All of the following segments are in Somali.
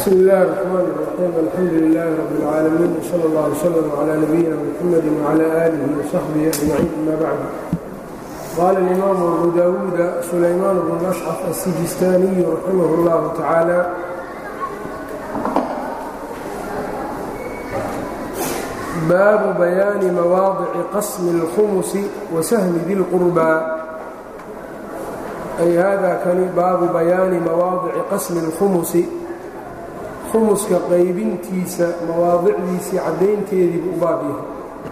bsmi اllahi الرحmn الرaxيim alxamdu لilh rb اlcaalamiin wslى اllah وslm عlى nabiyina mxamadi وعlى آlih وصaxbihi أجmaciin ama bacd qaala اlimaamu abu dawuuda sulaymaan bn ashcaf الsijistaaniyu raximah اllahu tacaala baabu bayaani mawaadici qasmi اlkhumusi wasahmi di اlqurbaa ay hada kani baabu bayaani mawaadici qasmi اlkhumusi khumuska qaybintiisa mawaadicdiisii caddaynteediibu u baab yahay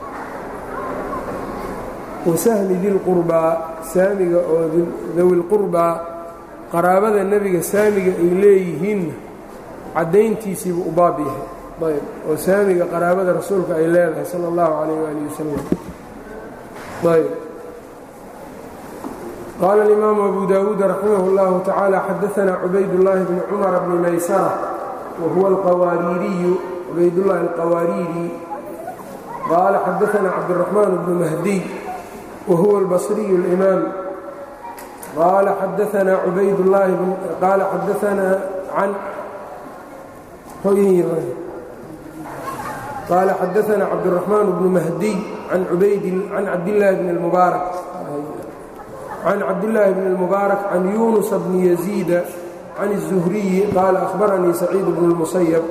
wasahmi dilqurbaa saamiga oo dawilqurbaa qaraabada nebiga saamiga ay leeyihiinna caddayntiisiibuu u baab yahay ayb oo saamiga qaraabada rasuulka ay leedahay sala اllahu calayh waalihi wasalam ayb qaala alimaamu abu dawuud raximah اllahu tacaala xadaanaa cubaydullaahi bni cumara bni maysara whuwa alqawaariiriyu cubaydullaahi alqawaariiri qaala xadaana cabdiraxmaan bnu mahdiy wahuwa albasriyu اlimaam qaala xadaanaa cubaydllaahi qaala xadaanaa can qaala xadaanaa cabdiraxmaan bnu mahdiy can ubayd can cabdillaahi bni اlmubaarak can cabdillaahi bni اlmubaarak can yunusa bni yaziida can الزhriyi qaala أhbaranii saciid bnu الmusayb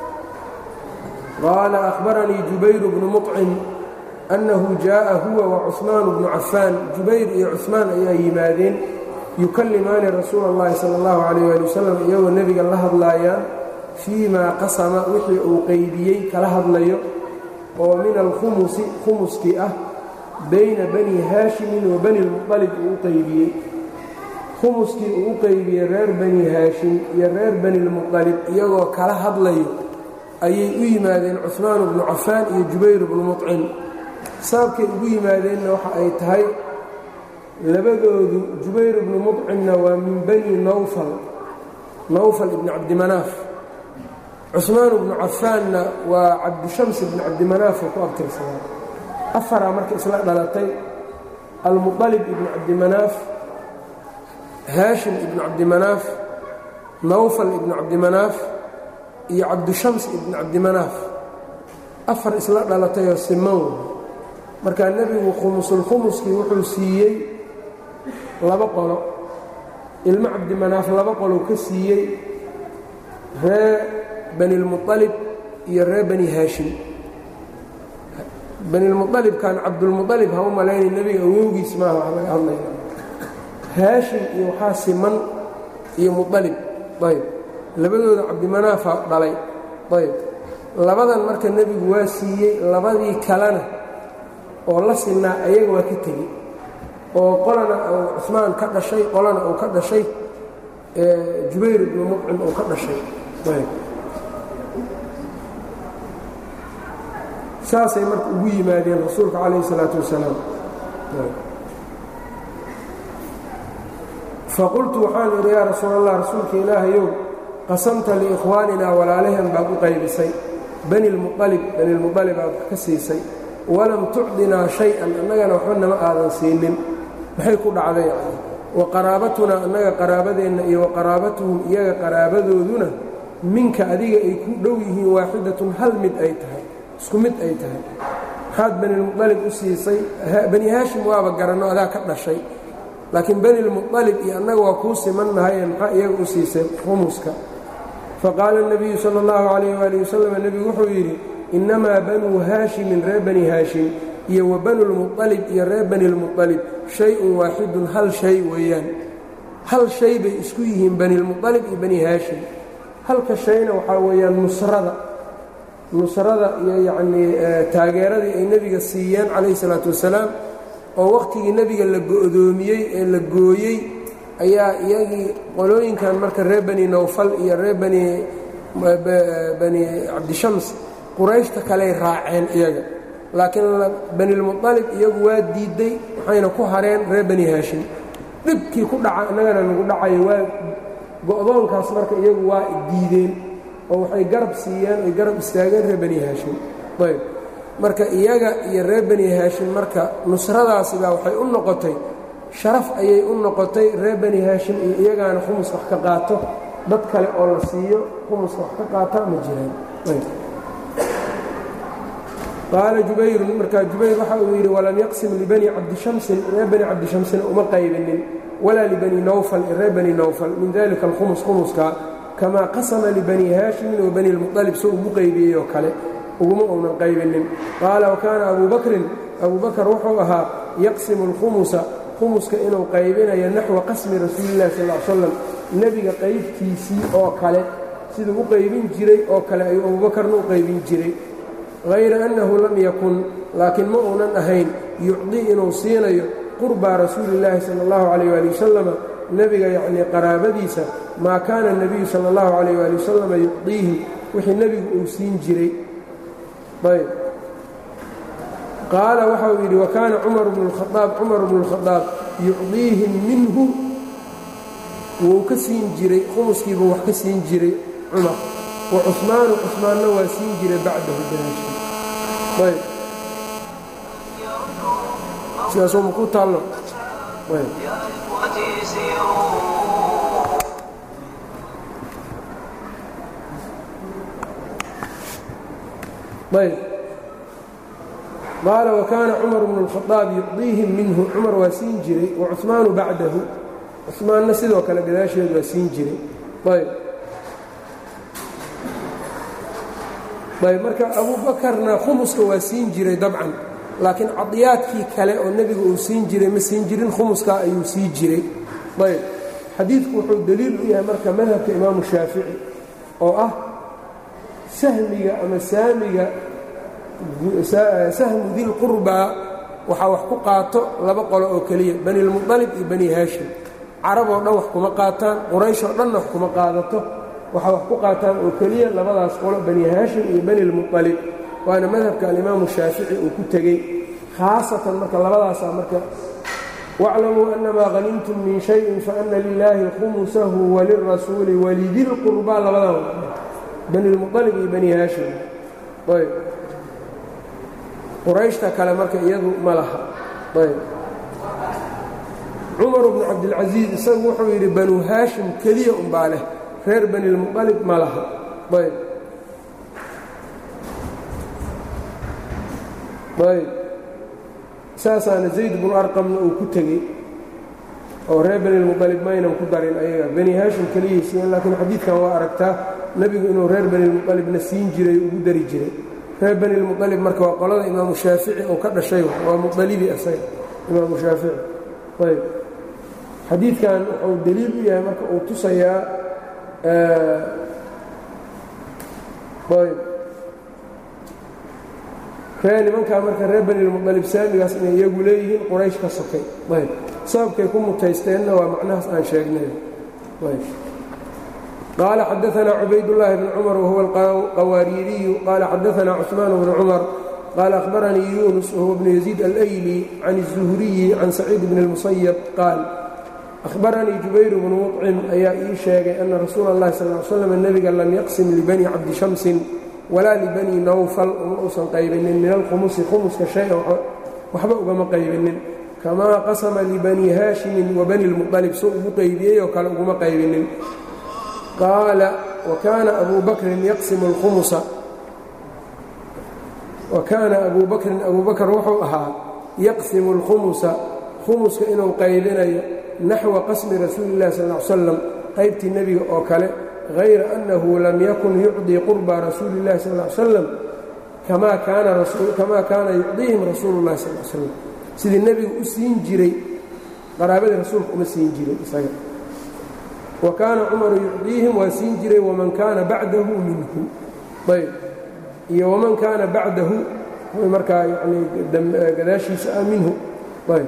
qaala أhbaranii jubayr bnu muطcim أnnahu jaaءa huwa وcuثmaan bnu cafaan jubayr iyo cuثmaan ayaa yimaadeen yukallimaani rasuula اllahi salى اllahu عalيh ali wasalam iyagoo nebiga la hadlaayaan fii maa qasama wixii uu qeybiyey kala hadlayo oo min alkhumusi khumuskii ah bayna bani haashimin wa bani اlmuطalib uu u qeybiyey khumuskii uu u qeybiyey reer bani haashim iyo reer bani lmuqalib iyagoo kala hadlayo ayay u yimaadeen cuhmaan bnu cafaan iyo jubayr bnu muطcim sababkay ugu yimaadeenna waxa ay tahay labadoodu jubayr bnu muطcimna waa min bani nawfal nawfal ibni cabdimanaaf cuhmaan bnu cafaanna waa cabdishams ibni cabdimanaaf oo ku abtirsadaa afaraa marka isla dhalatay almuطalib ibni cabdimanaaf haashim ibnu cabdimanaaf nawfal ibnu cabdimanaaf iyo cabdishams ibnu cabdimanaaf afar isla dhalatayoo siman markaa nebigu khumusulkhumuskii wuxuu siiyey laba qolo ilmo cabdimanaaf laba qolou ka siiyey ree banilmuطalib iyo ree bani haashim banilmuطalibkan cabdulmuطalib ha u malayna nebiga awowgiis maaha wax laga hadlayna haashim iyo waxaa siman iyo muطalib ayb labadooda cabdimanaafa dhalay ayb labadan marka nebigu waa siiyey labadii kalena oo la sinaa ayaga waa ka tegey oo qolana uu cusmaan ka dhashay qolana uu ka dhashay jubayr ibnu mucim uu ka dhashay ayb saasay marka ugu yimaadeen rasuulka calayh الsalaaةu wasalaam faqultu waxaan idhi yaa rasuul allah rasuulka ilaahayow qasamta liikhwaaninaa walaalaheen baad u qaybisay bani lmualib banilmualib aad ka siisay walam tucdinaa shay-an annagana waxba nama aadan siinin maxay ku dhacday yani wa qaraabatunaa annaga qaraabadeenna iyo wa qaraabatuhum iyaga qaraabadooduna minka adiga ay ku dhow yihiin waaxidatun hal mid ay tahay isku mid ay tahay maxaad banilmualib u siisay bani haashim waaba garanno adaa ka dhashay laakiin bani lmuطalib iyo annaga waa kuu simannahaye maxaa iyaga u siisay khumuska faqaala الnabiyu salى اllahu calayh wali wasalam nebigu wuxuu yidhi innamaa banuu haashimin reer bani haashim iyo wa banu lmuطalib iyo reer bani lmuطalib shay-un waaxidun hal shay weeyaan hal shay bay isku yihiin bani lmuطalib iyo bani haashim halka shayna waxaa weeyaan nusrada nusrada iyo yacnii taageeradii ay nebiga siiyeen calayh الsalaatu wasalaam oo wakhtigii nebiga la go'doomiyey ee la gooyey ayaa iyagii qolooyinkan marka reer bani nawfal iyo reer bani bani cabdishams qurayshta kaley raaceen iyaga laakiin banilmuطalib iyagu waa diidday waxayna ku hareen reer bani haashim dhibkii ku dhaca innagana nagu dhacayo waa go'doonkaas marka iyagu waa diideen oo waxay garab siiyeen ay garab istaageen reer bani haashim ayb marka iyaga iyo reer bani haashim marka nusradaasibaa waxay u noqotay sharaf ayay u noqotay reer bani haashim iyo iyagaana khumus wax ka qaato dad kale oo la siiyo khumuska wax ka qaataa ma jiraan qaala jubayrun markaa jubayr waxa uu yidhi walam yaqsim libani cabdishamsin reer bani cabdishamsina uma qaybinin walaa libani nawfal reer bani nawfal min dalika alkhumus khumuska kamaa qasama libani haashimin wa bani lmuطalib soo ugu qaybiyey oo kale uguma uunan qaybinin qaala wakaana abuu bakrin abuu bakar wuxuu ahaa yaqsimu alkhumusa khumuska inuu qaybinayo naxwa qasmi rasuulillahi sal l slam nebiga qaybtiisii oo kale siduu u qaybin jiray oo kale ayuu abuubakarna u qaybin jiray hayra annahu lam yakun laakiin ma uunan ahayn yucdii inuu siinayo qurbaa rasuulillaahi sala allahu calayh waali wasalama nebiga yacnii qaraabadiisa maa kaana nebiyu sala allahu calayh waali wasalama yucdiihim wixii nebigu uu siin jiray ayb qaala waxa uu yidhi wakaana cumar bnu lkhaaab cumar bnu lkhadaab yucdiihim minhu wuu ka siin jiray khumuskiibuu wax ka siin jiray cumar wa cusmaanu cusmaanna waa siin jiray bacdahu gadaashii ayb sidaasoo ma ku taallo ayb ayb qaala wakaana cumar bnu اlkhadaab yucdiihim minhu cumar waa siin jiray wa cuثmaanu bacdahu cuثmaanna sidoo kale gadaasheed waa siin jiray ayb ayb marka abuubakarna khumuska waa siin jiray dabcan laakiin cadiyaadkii kale oo nebiga uu siin jiray ma siin jirin khumuska ayuu sii jiray ayb xadiidku wuxuu deliil u yahay marka madhabka imaamu shaafici oo ah sahmiga ama saamiga sahmu dilqurbaa waxaa wax ku qaato laba qolo oo keliya bani lmuطalib iyo bani haashim carab oo dhan wax kuma qaataan quraysh oo dhanna wax kuma qaadato waxaa wax ku qaataan oo keliya labadaas qolo bani haashim iyo bani lmuطalib waana madhabka alimaamu shaafici uu ku tegey khaasatan marka labadaasaa marka wاclamuu anamaa hanimtum min shayin faana lilaahi khumusahu walirasuuli walidilqurbaa labadan bani lmuطalib iyo bani haashim ayb qurayshta kale marka iyadu ma laha ayb cumar bnu cabdilcasiis isagu wuxuu yidhi banu haashim keliya umbaa leh reer bani lmuطalib ma laha ayb ayb saasaana zayd bnu arqamna uu ku tegey oo reer bani lmuطalib maynan ku darin ayaga bani haashim keliyay siiyeen laakiin xadiidkan waa aragtaa nebigu inuu reer bani lmuطalibna siin jiray ugu dari jiray reer bani lmuطalib marka waa qolada imaamu shaafici oo ka dhashay waa muطalibi asaga imaamu shaafici ayb xadiidkan wuxuu deliil u yahay marka uu tusayaa ayb ree nimankaa marka reer bani lmuطalib saamigaas inay iyagu leeyihiin quraysh ka sokay ayb sababkay ku mutaysteenna waa macnahaas aan sheegnay ayb qال xdثna cubaydاللahi بن cmر وhuوa الqawaariiriyu qال xadثna cثmaan بن cmر qال أhbaranii yunus whuwa بن يزيid الأyلي can الزhriyi can سacيid بن الmuسyب qaal أhbaranii jubayr بن مطcim ayaa ii sheegay أna rasuul الlahi sal ل sلم nebiga lam yaqsim لbني cabdishamsin walaa لbني nawfal uma uusan qaybinin min alkhumusi khumuska شhay-an waxba ugama qaybinin kamaa qasma لbني haashimi وbني الmuطلب so ugu qaybiyey oo kale uguma qaybinin qaala wakaana abu bakrin yaqsimu اlkhumusa wa kaana abuu bakrin abuu bakr wuxuu ahaa yaqsimu اlkhumusa khumuska inuu qaybinayo naxwa qasmi rasuuli اllahi sal ll ly slam qaybtii nebiga oo kale hayra annahu lam yakun yucdii qurba rasuuli اllahi sal ly slam kamaa kaana yucdiihim rasuulu اllahi sal l slam sidii nebigu u siin jiray qaraabadii rasuulka uma siin jiray isaga wa kaana cumaru yucdiihim waa siin jiray waman kaana bacdahu minhu ayb iyo waman kaana bacdahu markaa yani gadaashiisa ah minhu ayb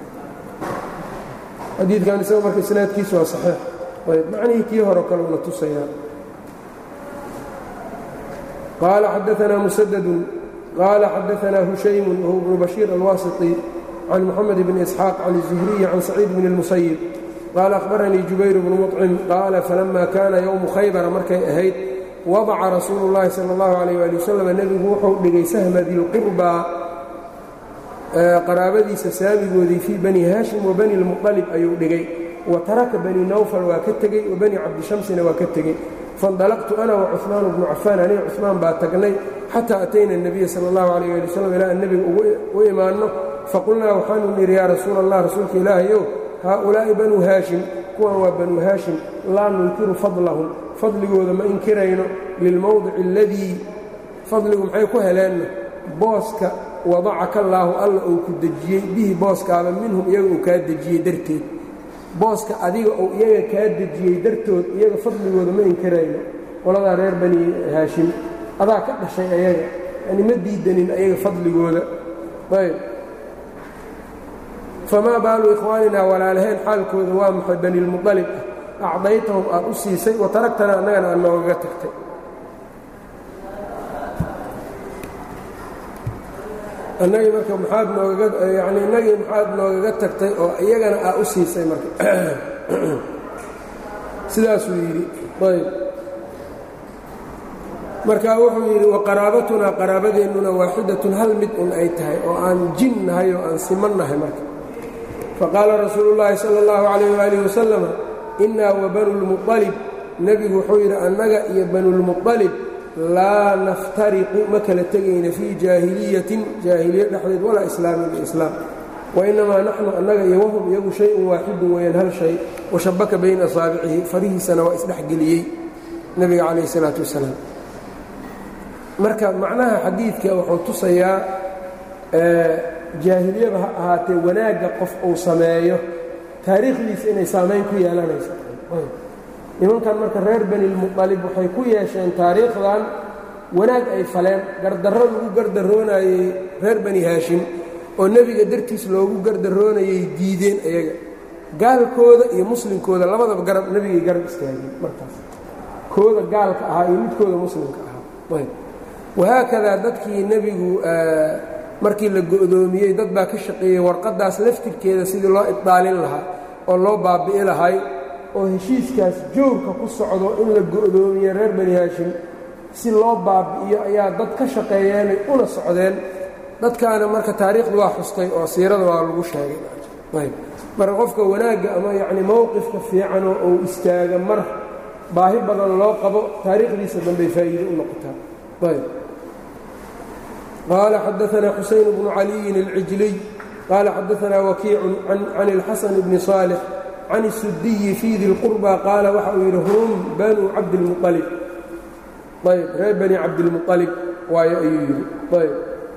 xadiidkan isaga marka isnaadkiisu waa saxiix ayb macnihii kii hore kale una tusayaa qaala xadaanaa musadadun qaala xadaanaa hushaymun wahuwa bnu bashiir alwaasiطi can moxamed bni isxaaq can الzuhriyi can saciid bni اlmusayib qaala akhbaranii jubayr bnu muطcim qaala falama kaana yowmu khaybara markay ahayd wadaca rasuulu اllahi salى اllahu alayh ali wasalam nebigu wuxuu dhigay sahma dilqurbaa qaraabadiisa saamigoodii fii bani haashim wa bani lmuطalib ayuu dhigay wa taraka bani nawfal waa ka tegey wa bani cabdishamsina waa ka tegey faindalaqtu ana wa cuثmaan bnu cafaan aniga cuثmaan baa tagnay xataa atayna الnabiya sala اllahu alayh ali wasalam ilaa an nebiga u imaanno faqulnaa waxaanu nidhi yaa rasuula allah rasuulka ilaahayow haaulaa'i banuu haashim kuwan waa banuu haashim laa nunkiru fadlahum fadligooda ma inkirayno lilmowdici aladii fadligu maxay ku heleenna booska wadacaka allaahu alla uu ku dejiyey bihi booskaaba minhum iyaga uu kaa dejiyey darteed booska adiga uu iyaga kaa dejiyey dartood iyaga fadligooda ma inkirayno qoladaa reer bani haashim adaa ka dhashay ayaga yani ma diidanin ayaga fadligooda ayb famaa baalu ikhwaaninaa walaalaheen xaalkooda waa maxay banilmuطalib ah acdaytahum aad u siisay wa taragtana annagana aad noogaga tagtay annagii marka maxaad noogaga yani innagii maxaad noogaga tagtay oo iyagana aa u siisay marka sidaasuu yidhi ayb marka wuxuu yidhi waqaraabatunaa qaraabadeennuna waaxidatun hal mid un ay tahay oo aan jin nahay oo aan siman nahay marka faqaala rasuulu llaahi sala اllahu calayh waalih wasalama innaa wa banulmuطalib nebigu wuxuu yidhi annaga iyo banulmuطalib laa naftariqu ma kala tegayna fii jaahiliyatin jaahiliya dhexdeed walaa islaamin iyo islaam wainnamaa naxnu annaga iyo wahum iyagu shay-un waaxidun weeyaan hal shay washabaka bayna asaabicihi farihiisana waa isdhexgeliyey nebiga calayh isalaatu wasalaam marka macnaha xadiidka wuxuu tusayaa jaahiliyaba ha ahaatee wanaagga qof uu sameeyo taariikhdiisa inay saamayn ku yeelanayso nimankan marka reer banilmuطalib waxay ku yeesheen taariikhdan wanaag ay faleen gardarro lagu gardaroonayey reer bani haashim oo nebiga dartiis loogu gardaroonayay diideen ayaga gaalkooda iyo muslimkooda labadaba garab nebigay garab istaageen markaas kooda gaalka ahaa iyo midkooda muslimka ahaa wahaakadaa dadkii nebigu markii la go'doomiyey dad baa ka shaqeeyey warqaddaas laftirkeeda sidii loo ibdaalin lahaa oo loo baabi'i lahay oo heshiiskaas joogka ku socdo in la go'doomiye reer bani haashim si loo baabi'iyo ayaa dad ka shaqeeyeenay una socdeen dadkaana marka taariikhdu waa xustay oo siirada waa lagu sheegay marka qofka wanaagga ama yacni mowqifka fiicanoo uu istaaga mar baahi badan loo qabo taariikhdiisa dambey faa'iido u noqotaa ayb qaala xadaanaa xusayn bnu caliyin alcijliy qaala xadaanaa wakiicun can اlxasan bni صaalix can الsudiyi fii di اlqurba qaala waxa uu yidhi hum banuu cabdilmualib ayb reer bani cabdilmualib waayo ayuu yidhi ayb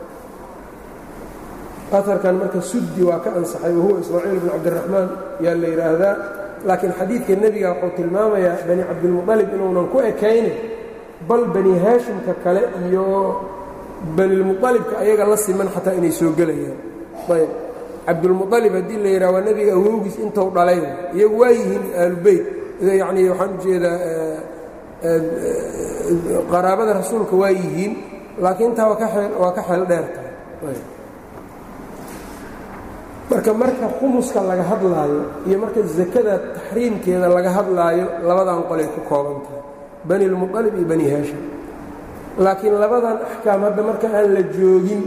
aarkan marka sudi waa ka ansaxay wahuwa ismaaciil bn cabdiraxmaan yaa la yidhaahdaa laakiin xadiidka nebiga wuxuu tilmaamayaa bani cabdilmualib inuunan ku ekayne bal bani haashimka kale iyo banilmualibka ayaga la siman xataa inay soo gelayaan ayb cabdulmualib haddii la yidhaha waa nebiga awowgiis intuu dhalay iyagu waa yihiin aalubeyt yacni waxaan ujeedaa qaraabada rasuulka waa yihiin laakiin intaa waa ka xeel dheer tahay marka marka khumuska laga hadlaayo iyo marka sakada taxriimkeeda laga hadlaayo labadan qolay ku kooban tahay bani lmualib iyo bani haashim laakiin labadan axkaam hadda marka aan la joogin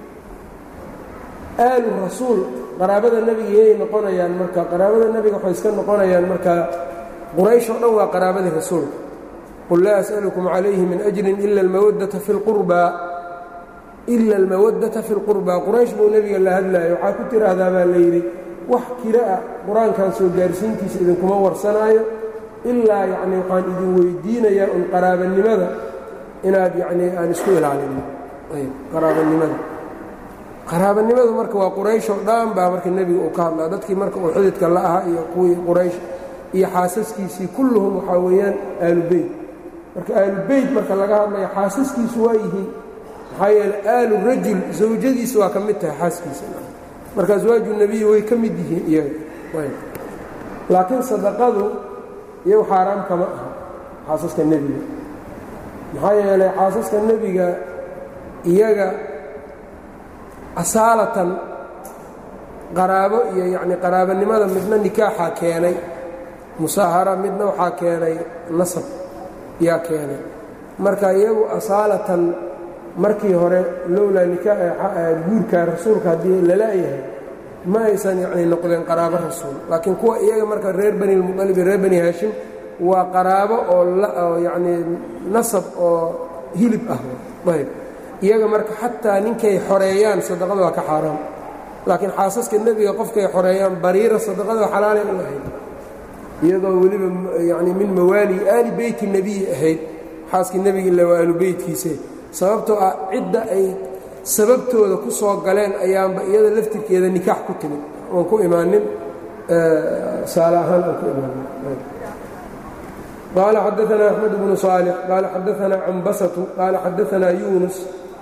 aalu rasuul qaraabada nebiga yay noqonayaan marka qaraabada nebiga waxay iska noqonayaan marka quraysh oo dhan waa qaraabadii rasuulka qul laa as'alukum calayhi min ajrin ila almawaddata fi lqurbaa ila almawaddata fi lqurbaa quraysh buu nebiga la hadlaayo waxaa ku tiraahdaa baa la yidhi wax kira ah qur-aankan soo gaarsiintiisa idinkuma warsanaayo ilaa yacnii waxaan idin weydiinayaa un qaraabanimada inaad yacnii aan isku ilaalino ayb qaraabanimada qaraabanimadu marka waa quraysh oo dhan baa marka nebiga uu ka hadlaa dadkii marka uu xididka la ahaa iyo kuwii quraysh iyo xaasaskiisii kulluhum waxaa weeyaan aalubeyt marka aalubeyt marka laga hadlayo xaasaskiisu waa yihiin maxaa yeele aalu rajul zawjadiisa waa ka mid tahay xaaskiisa marka aswaaju nebiyi way ka mid yihiin iyaga laakiin sadaqadu iyagu xaaraam kama aha xaasaska nebiga maxaa yeelay xaasaska nebiga iyaga asaalatan qaraabo iyo yacnii qaraabanimada midna nikaaxaa keenay musaahara midna waxaa keenay nasab yaa keenay marka iyagu asaalatan markii hore lowlaa guurka rasuulka haddii lala-yahay ma aysan yacni noqdeen qaraabo rasuul laakiin kuwa iyaga marka reer bani lmuqalib iyo reer bani haashim waa qaraabo oo yacnii nasab oo hilib ah ayb iyaga marka xataa ninkay xoreeyaan sadaqada waa ka xaaraam laakiin xaasaska nebiga qofkay xoreeyaan bariira sadaqada xalaalay u ahayd iyadoo weliba yani min mawaali aali beyti nebiyi ahayd xaaskii nebiga illa waa aalu beytkiise sababtoo ah cidda ay sababtooda ku soo galeen ayaanba iyada laftirkeeda nikaax ku timid oon ku imaanin saale ahaan aan ku imaanin qaala xadaanaa axmed bnu صaalix qaala xadaanaa cambasatu qaala xadaanaa yunus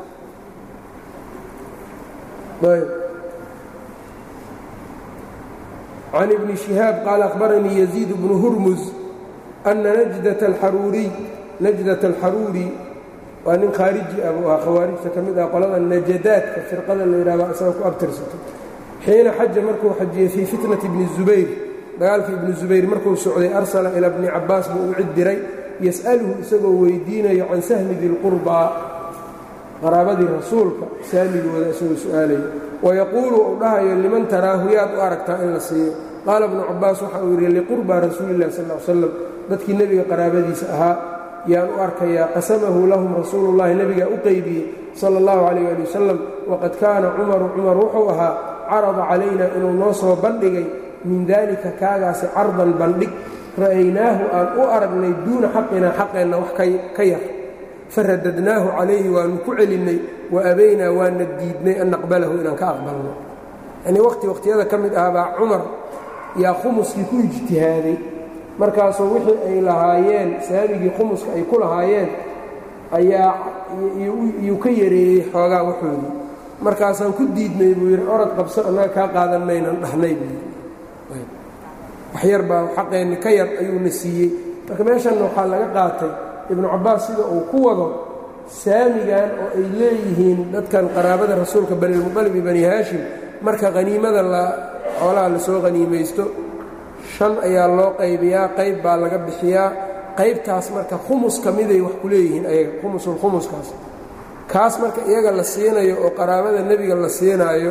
can ibni shihaab qaala akhbaranii yaziid bnu hurmus ana najdat alxaruuriy najdat alxaruuri waa nin khaariji ah buu ahaa khawaarijta ka mid ah qolada najadaadka firqada la yidhahdo isaga ku abtirsato xiina xaja markuu xajiyey fii fitnati bni zubayr dagaalkii ibni zubayr markuu socday arsala ilaa bni cabbaas buu u cid diray yas'aluhu isagoo weydiinayo can sahmi dilqurbaa qaraabadii rasuulka saamigooda isagoo su'aalaya wayaquulu uu dhahayo liman taraahu yaad u aragtaa in la siiyo qaala bnu cabbaas waxa uu yidhi liqurbaa rasuulillahi sal l slam dadkii nebiga qaraabadiisa ahaa yaan u arkayaa qasamahu lahum rasuulullahi nebigaa u qeybiyey sala allahu calayh ali wasalam waqad kaana cumaru cumar wuxuu ahaa carada calayna inuu noo soo bandhigay min daalika kaagaasi cardan bandhig ra'aynaahu aan u aragnay duuna xaqinaa xaqeenna wax ka yar faradadnaahu calayhi waannu ku celinnay wa abaynaa waana diidnay an naqbalahu inaan ka aqbalno yanii waqti waqhtiyada ka mid ah baa cumar yaa khumuskii ku ijtihaaday markaasuu wixii ay lahaayeen saamigii khumuska ay ku lahaayeen ayaa iyuu ka yareeyey xoogaa waxoodii markaasaan ku diidnay buu yidhi orod qabso annaga kaa qaadan maynan dhahnay buu yidhi waxyar baa xaqeenni ka yar ayuuna siiyey marka meeshanna waxaa laga qaatay ibnu cabbaas sida uu ku wado saamigan oo ay leeyihiin dadkan qaraabada rasuulka banilmuqalib iyo bani haashim marka haniimada la xoolaha lasoo haniimaysto shan ayaa loo qaybiyaa qayb baa laga bixiyaa qaybtaas marka khumus ka miday wax ku leeyihiin ayaga khumusulkhumuskaas kaas marka iyaga la siinayo oo qaraabada nebiga la siinaayo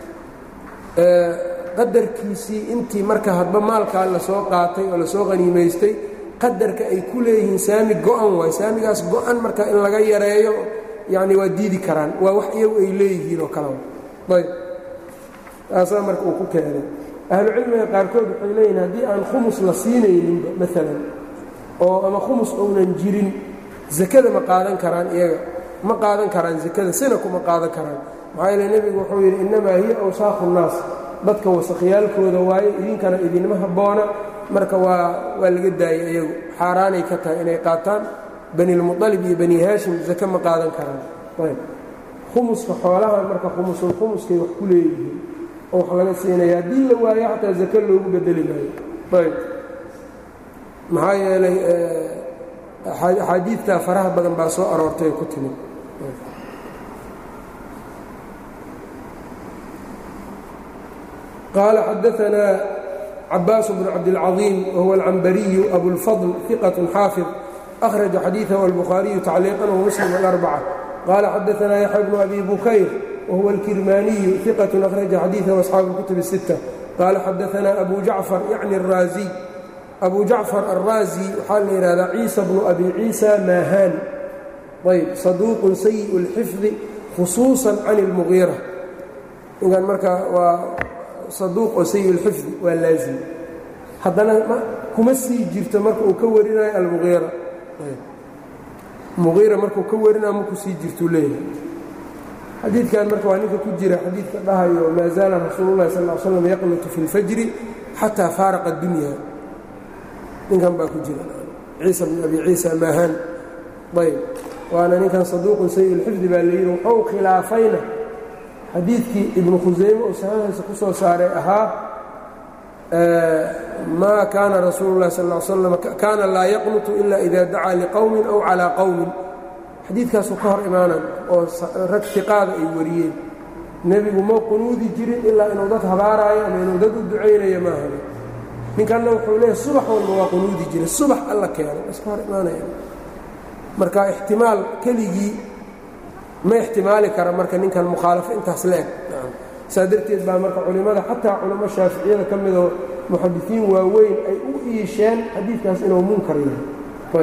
qadarkiisii intii marka hadba maalkaa lasoo qaatay oo lasoo haniimaystay qadarka ay ku leeyihiin saami go-an waay saamigaas go-an marka in laga yareeyo yacni waa diidi karaan waa wax iyagu ay leeyihiin oo kale ayb taasaa marka uu ku keenay ahlucilmiga qaarkood waxay leeyihin haddii aan khumus la siinayninba maalan oo ama khumus ounan jirin sakada ma qaadan karaan iyaga ma qaadan karaan sakada sina kuma qaadan karaan maxaa yeele nebigu wuxuu yidhi innamaa hiya awsaaqu nnaas dadka wasakhyaalkooda waaye idinkana idinma habboona marka waa waa laga daayay iyagu xaaraanay ka tahay inay qaataan banilmuطalib iyo bani haashim sake ma qaadan karaan ayb khumuska xoolahan marka khumusul khumuskay wax ku leeyihiin oo wax laga siinaya haddii la waayo xataa zake loogu bedeli maayo ayb maxaa yeelay axaadiidtaa faraha badan baa soo aroortay ku timid qaala xadaanaa cabaas bn cabdilcaظiim wahuwa alcambariyu abulfadl iqaة xaafid أkhraja xadiiثahu albukhaariyu tacliiqan wmuslim alarbca qaala xadaanaa yaxya bnu abi bukayr wahuwa alkirmaaniyu iqaة akhraja xadiiثahu asxaabu اlkutub الsitta qaala xadaanaa abu jacfar yacni الraaziy abu jacfar alraazi waxaa la yidhahdaa ciisa bnu abi ciisa maahaan ayb saduuqun sayiء اlxifdi khusuuصa can اlmugiira ninkan marka waa saduuq oo sayi اlxifdi waa laazim haddana kuma sii jirto marka uu ka warinayo almugiira mugiira markuu ka warinayo maku sii jirtuu leeyahay xadiidkan marka waa ninka ku jira xadiidka dhahayo maa zaala rasuulu llahi sal l slam yaqnutu fi اlfajri xataa faaraqa اdunya ninkan baa ku jira ciisa bn abi ciisa maahaan ayb waana ninkan saduuqun sayi اlxifdi baa la yidhi wuxuu khilaafayna xadiidkii ibnu khusayme uu saxiixiisa ku soo saaray ahaa maa kaana rasuulu اlahi sal ا slam kaana laa yaqnutu ila ida dacaa liqowmin aw calىa qowmin xadiidkaasuu ka hor imaanan oo rag tiqaada ay wariyeen nebigu ma qunuudi jirin ilaa inuu dad habaaraayo ama inuu dad u ducaynayo maahan ninkanna wuxuu leeyahy subax walba waa qunuudi jiray subax alla keenay iska hor imaanaya marka ixtimaal keligii ma ixtimaali kara marka ninkan mukhaalafo intaas la eg saa darteed baa marka culimmada xataa culamo shaaficiyada ka midoo muxadisiin waaweyn ay u iisheen xadiidkaas inuu munkar yahay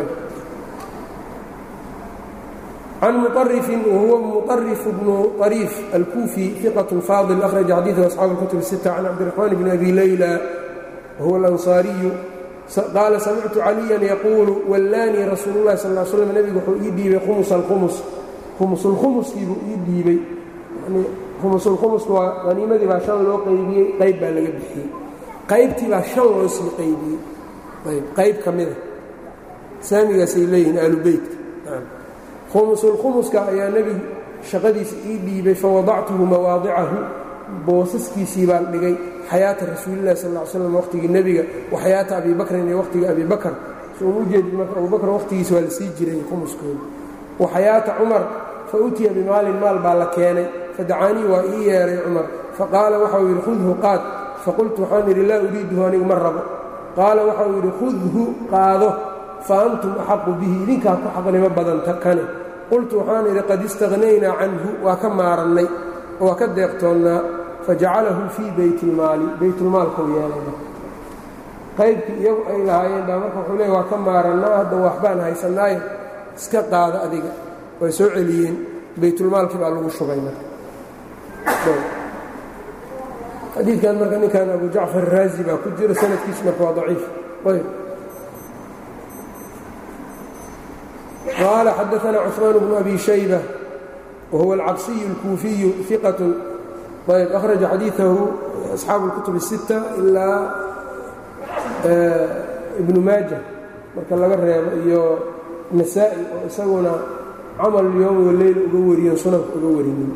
can muطarifin wahuwa muطarif bnu طariif alkuufi iqaة faadil akhraja xadiiثu asxaabu اlkutub الsita can cabdiraxmaan bni abi layla wahuwa alanصaariyu qaala samictu caliyan yaquulu wallaanii rasuulu اllahi sal ا slm nebigu wuxuu ii dhiibay khumus alkhumus khumusulkhumuskiibuu ii dhiibay khumusulkhumusku waa haniimadii baa shan loo qaybiyey qayb baa laga bixiyey qaybtii baa shan loo sii qaybiyey qayb ka mida saamigaasay leeyihiin aalubeytka khumusulkhumuska ayaa nebigu shaqadiisa ii dhiibay fawadactuhu mawaadicahu boosaskiisii baan dhigay xayaata rasuulillahi sal l slam waqhtigii nebiga wa xayaata abi bakrin iyo waqhtigii abi bakr sooma ujeedid marka abubakr waqhtigiisa waa la sii jiray khumuskooda wa xayaata cumar fa utiya bimaalin maal baa la keenay fadacaanii waa ii yeehay cumar faqaala waxau yidhi khudhu qaad faqultu waxaan idhi laa uriiduhu anigu ma rabo qaala waxau yidhi khudhu qaado fa antum axaqu bihi idinkaa ku xaqnimo badanta kane qultu waxaan idhi qad istaqhnaynaa canhu waa ka maarannay waa ka deeqtoonnaa fajacalahu fii baytilmaali baytulmaalkuu yeelay qaybkii iyagu ay lahaayeen baa marka wuxuu leey waa ka maarannaa hadda waxbaan haysannaayo iska qaada adiga way soo celiyeen baytulmaalkii baa lagu shubay marka xadiidkan marka ninkan abu jacfar raazi baa ku jira sanadkiisu marka waa daciif ayb qaala xadaثna cثmaan bnu abi shayba wahuwa alcabsiyu اlkuufiyu iqaة ayb akhraja xadiiثahu asxaabu اlkutub الsitta ilaa ibnu maaja marka laga reebo iyo nasaa-i oo isaguna camal yowm waleyl uga wariyen sunanka uga warinin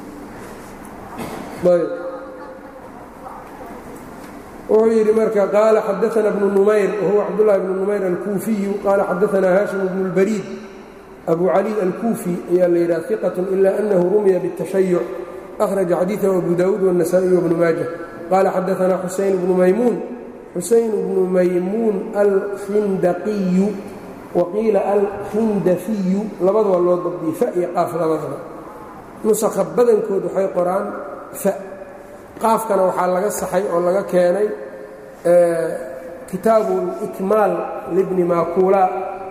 ayb wuxuu yidhi marka qaala xadaثna bnu numayr wahuwa cabdالlahi bnu numayr alkuufiyu qaala xadaثna haashim bnu اlbariid abu cali alkuufi ayaa la yidhaha iqaة ila anahu rumiya bالtashayuc akhraja xadiiثahu abu dawuud wالnasaئي wbnu maaja qaala xadaثna xusayn bnu maymuun xusayn bnu maymuun alkhindaqiyu waqiila alkhindafiyu labada waa loo dabdiyey fa iyo qaaf labadaba nusakha badankood waxay qoraan fa qaafkana waxaa laga saxay oo laga keenay kitaabu اlikmaal libni makuula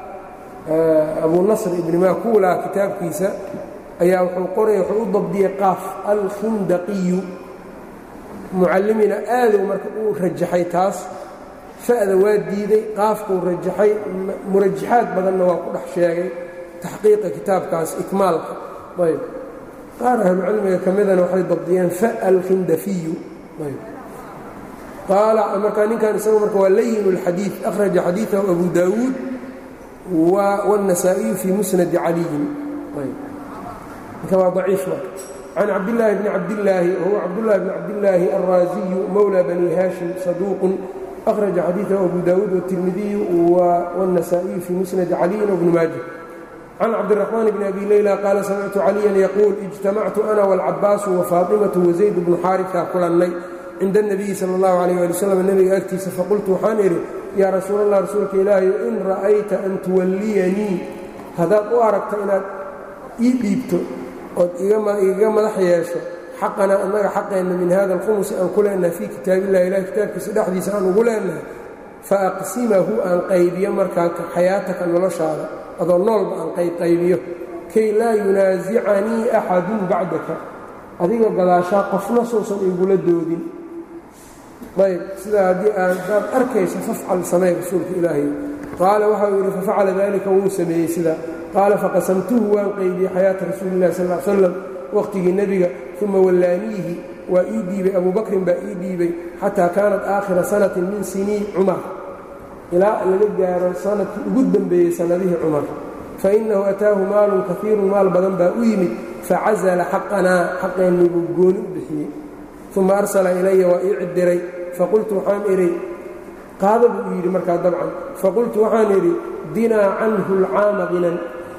abu nasr ibni makuula kitaabkiisa ayaa wuxuu qoraya wuxuu u dabdiyey qaaf alkhindaqiyu mucallimina aaduu marka uu rajaxay taas fa'da waa diiday qaafkuu rajaxay murajaxaad badanna waa ku dhex sheegay taxqiiqa kitaabkaas ikmaalka ayb qaar ahlucilmiga ka midana waxay dabdiyeen fa alkhindafiyu ayb qaala markaa ninkan isagu marka waa layin اlxadiid akhraja xadiiثahu abu daawuud wالنasaaئiyu fii musnadi caliyin ayb marka waa daciif marka can cabdillaahi bni cabdillaahi wahuwa cabdullahi bni cabdillaahi alraaziyu mowlى bani haashim saduuqun akhraja xadiiثahu abu daawuud wالtirmidiyu wالنasaaئiyu fii musnadi caliyin wbni maaja can cabdiraxmaan bni abi leyla qaala samictu caliyan yaquul ijtamactu ana wاlcabaasu wafaaطimatu wazayd bnu xaariثa kulannay cinda الnabiyi salى اllahu عalيh ali wslam nebiga agtiisa faqultu waxaan idhi yaa rasuul allah rasuulka ilaahayo in ra'ayta an tuwalliyanii haddaad u aragto inaad ii dhiibto ood igaga madax yeesho xaqanaa annaga xaqeenna min hada alkhumusi aan ku leenahay fii kitaabillahi ilahi kitaabkiisa dhexdiisa aan ugu leenahay fa aqsimahu aan qaybiyo markaa xayaataka noloshaada adoo noolba aan qaybqaybiyo kay laa yunaasicanii axadun bacdaka adiga gadaashaa qofna sousan igula doodin ayb sidaa haddii aadaad arkayso fafcal samey rasuulka ilaahay qaala waxau yidhi fafacala dalika wuu sameeyey sidaa qaala faqasamtuhu waan qaybiyey xayaata rasuulillahi sal l slam waqhtigii nebiga uma wallaaniihi waa ii dhiibay abu bakrin baa ii dhiibay xataa kaanat aakhira sanatin min sinii cumar ilaa laga gaaro sanadkii ugu dembeeyey sannadihii cumar fa innahu ataahu maalun kaiirun maal badan baa u yimid facazala xaqanaa xaqeennii buu gooni u bixiyey uma arsala ilaya waa ii cidiray faqultu waxaan idhi qaada buu yidhi markaa dabcan faqultu waxaan idhi dinaa canhu alcaama hinan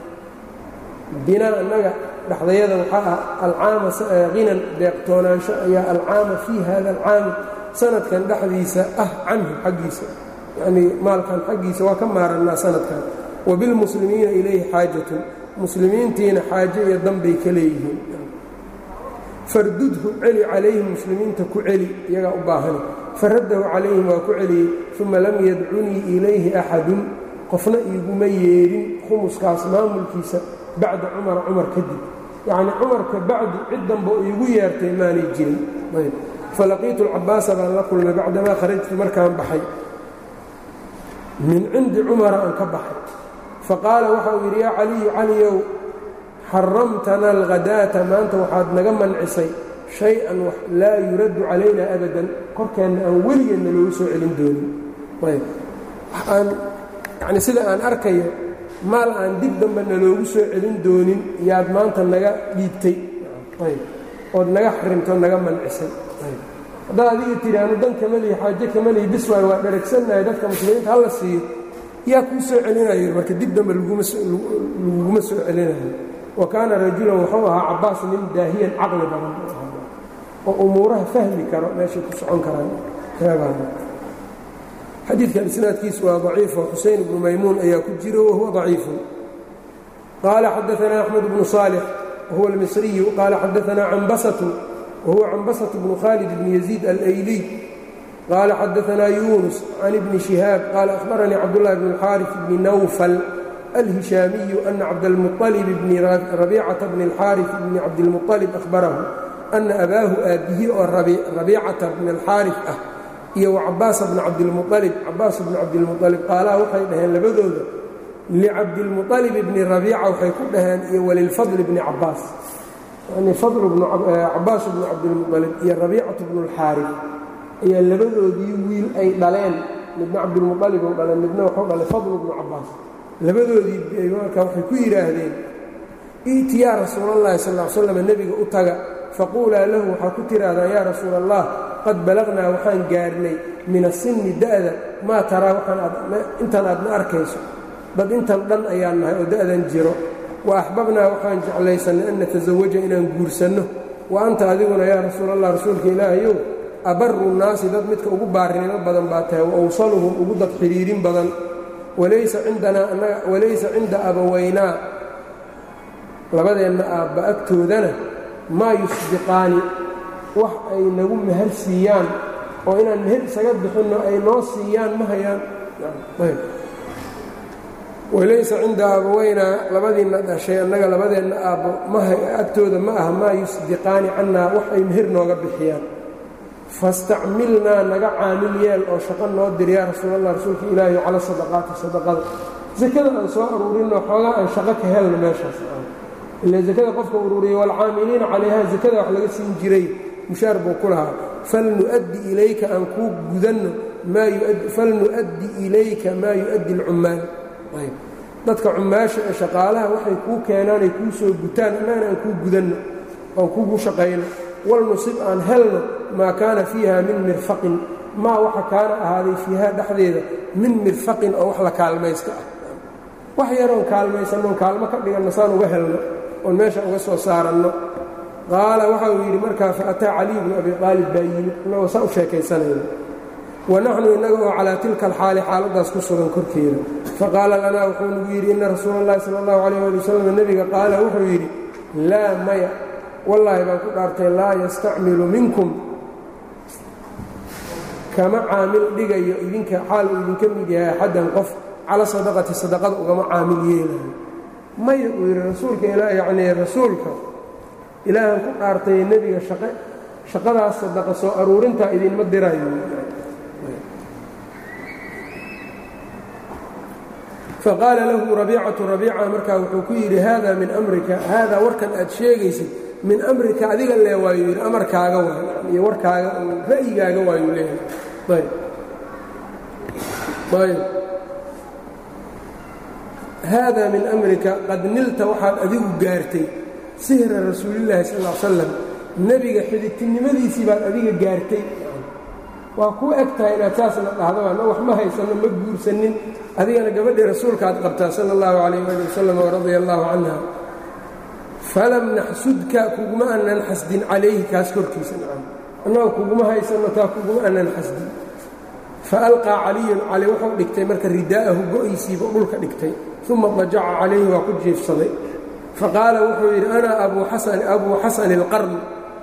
dinaa annaga dhexdayada waxaa ah alcaama hinan deeqtoonaansho ayaa alcaama fii hada alcaami sanadkan dhexdiisa ah canhu xaggiisa yacnii maalkan xaggiisa waa ka maarannaa sanadkan wa bilmuslimiina ilayhi xaajatun muslimiintiina xaajo iyo danbay ka leeyihiin fardudhu celi calayhim muslimiinta ku celi iyagaa u baahani faraddahu calayhim waa ku celiyey uma lam yadcunii ilayhi axadun qofna iiguma yeedhin khumuskaas maamulkiisa bacda cumara cumar kadib yacnii cumarka bacdi cid danba iigu yeertay maanay jirin ayb falaqiitu alcabaasa baan la kulmay bacdamaa kharajtu markaan baxay min cindi cumara aan ka baxay faqaala waxa uu yidhi yaa caliyu caliyow xaramtana alghadaata maanta waxaad naga mancisay shay-an wax laa yuraddu calayna abadan korkeenna aan weligeedna loogu soo celin doonin ayb aan yacni sida aan arkayo maal aan dib dambena loogu soo celin doonin yaad maanta naga dhiibtay ayb ood naga xarimto naga mancisay ayb haddaad adiga tidhaahno dan kamalihi xaaje kamalihi bis waay waa dharagsannahay dadka muslimiinta hala siiyo yaa kuu soo celinayo marka dib dambe laguma soo celinayo wa kaana rajulan wuxuu ahaa cabaas nin daahiyan caqli badan oo umuuraha fahmi karo meeshay ku socon karaan xadiidkan isnaadkiisu waa daciifo xuseyn ibnu maymuun ayaa ku jiro wahuwa daciifun qaala xadaanaa axmed bnu saalix wahuwa almisriyu qaala xadaanaa cambasatu wahuwa cambasatu bnu khaalid bni yaziid alayliy qaala xadaanaa yuunus can ibni shihaab qaala ahbaranii cabdullahi bn اlxaarif bni nawfal alhishaamiyu ana cabdalmuطalib bni rabiicata bni اlxaarif bni cabdilmuطalib ahbarahu ana abaahu aabbihi oo rabiicata bni alxaarif ah iyo wacabaasa bni cabdilmualib cabaas bni cabdilmualib qaalaha waxay dhaheen labadooda licabdilmualib bni rabiica waxay ku dhaheen iyo walilfadli bni cabaas yani cabaas bni cabdilmualib iyo rabiicatu bnu lxaarif ayaa labadoodii wiil ay dhaleen midna cabdilmualib u dhaleen midna waxuu dhalay fadlu bnu cabaas labadoodii marka waxay ku yidhaahdeen iiti yaa rasuulallahi sal l slam nebiga u taga faquulaa lahu waxaa ku tihaahdaan yaa rasuula allah qad balagnaa waxaan gaarnay min asinni da'da maa taraa intan aadna arkayso dad intan dhan ayaan nahay oo da'dan jiro wa axbabnaa waxaan jeclaysannay an natasawaja inaan guursanno wa anta adiguna yaa rasuulallah rasuulka ilaahayow abaru nnaasi dad midka ugu baarinimo badan baa tahay wa awsaluhum ugu dad xidhiirin badan walaysa cinda abawaynaa labadeenna aabba agtoodana maa yusbiqaani wax ay nagu meher siiyaan oo inaan meher isaga bixinno ay noo siiyaan ma hayaan walaysa cinda abawaynaa labadiinna dhashay annaga labadeenna aabbo agtooda ma aha maa yusbiqaani cannaa wax ay meher nooga bixiyaan fastacmilnaa naga caamil yeel oo shaqo noo dir yaa rasuulallah rasuulka ilaahi cala sadaqaati sadaqada sakada aan soo aruurinno xoogaa aan shaqo ka helno meeshaas ila sakada qofka ururiya waalcaamiliina calayha sakada wax laga siin jiray mushaar buu ku lahaa falnu'addi ilayka aan kuu gudanno falnu'addi ilayka maa yu'addi alcummaal ayb dadka cummaasha ee shaqaalaha waxay kuu keenaanay kuu soo gutaan annagana aan kuu gudanno aan kugu shaqayno walnusib aan helno maa kaana fiiha min mirfaqin maa waxa kaana ahaaday fiiha dhexdeeda min mirfaqin oo wax la kaalmaysta ah wax yaroon kaalmaysannoon kaalmo ka dhiganno saan uga helno oon meesha uga soo saaranno qaala waxa uu yidhi markaa faataa caliy bnu abi aalib baa yimid innagoo saa u sheekaysanayno wa naxnu innaga oo calaa tilka alxaali xaaladdaas ku sugan korkeeda faqaala lanaa wuxuu nagu yidhi inna rasuula allahi sala allahu calayh ali wasalam nebiga qaala wuxuu yidhi laa maya wallaahi baan ku dhaartay laa yastacmilu minkum kama caamil dhigayo idinka xaal uu idinka mid yahay axaddan qof cala sadaqati sadaqada ugama caamil yeelayo maya uu yidhi rasuulka ilaa yacnii rasuulka ilaahan ku dhaartay nebiga shaqe shaqadaas sadaqa soo aruurintaa idinma dirayo faqaala lahu rabiicatu rabiica markaa wuxuu ku yidhi haada min amrika haadaa warkan aad sheegaysid min amrika adiga lee waayuu yidhi amarkaaga waay iyo warkaaga ra'yigaaga waayuu leeyahay ayb haada min amrika qad nilta waxaad adigu gaartay sihra rasuulillaahi sal l salam nebiga xididtinimadiisii baad adiga gaartay waa kuu eg tahay inaad saasna dhahdo anna wax ma haysanno ma guursanin adigana gabadhii rasuulkaad qabtaa sala allahu calayh ali wasalam waradia allahu canha falam naxsudka kuguma aanan xasdin calayhi kaas korkiisa nacam annagoo kuguma haysanno taa kuguma aanan xasdin fa alqaa caliyun cali wuxuu dhigtay marka ridaa'ahu go'aysiiba dhulka dhigtay uma dajaca calayhi waa ku jiifsaday faqaala wuxuu yidhi ana abuu xasani alqarn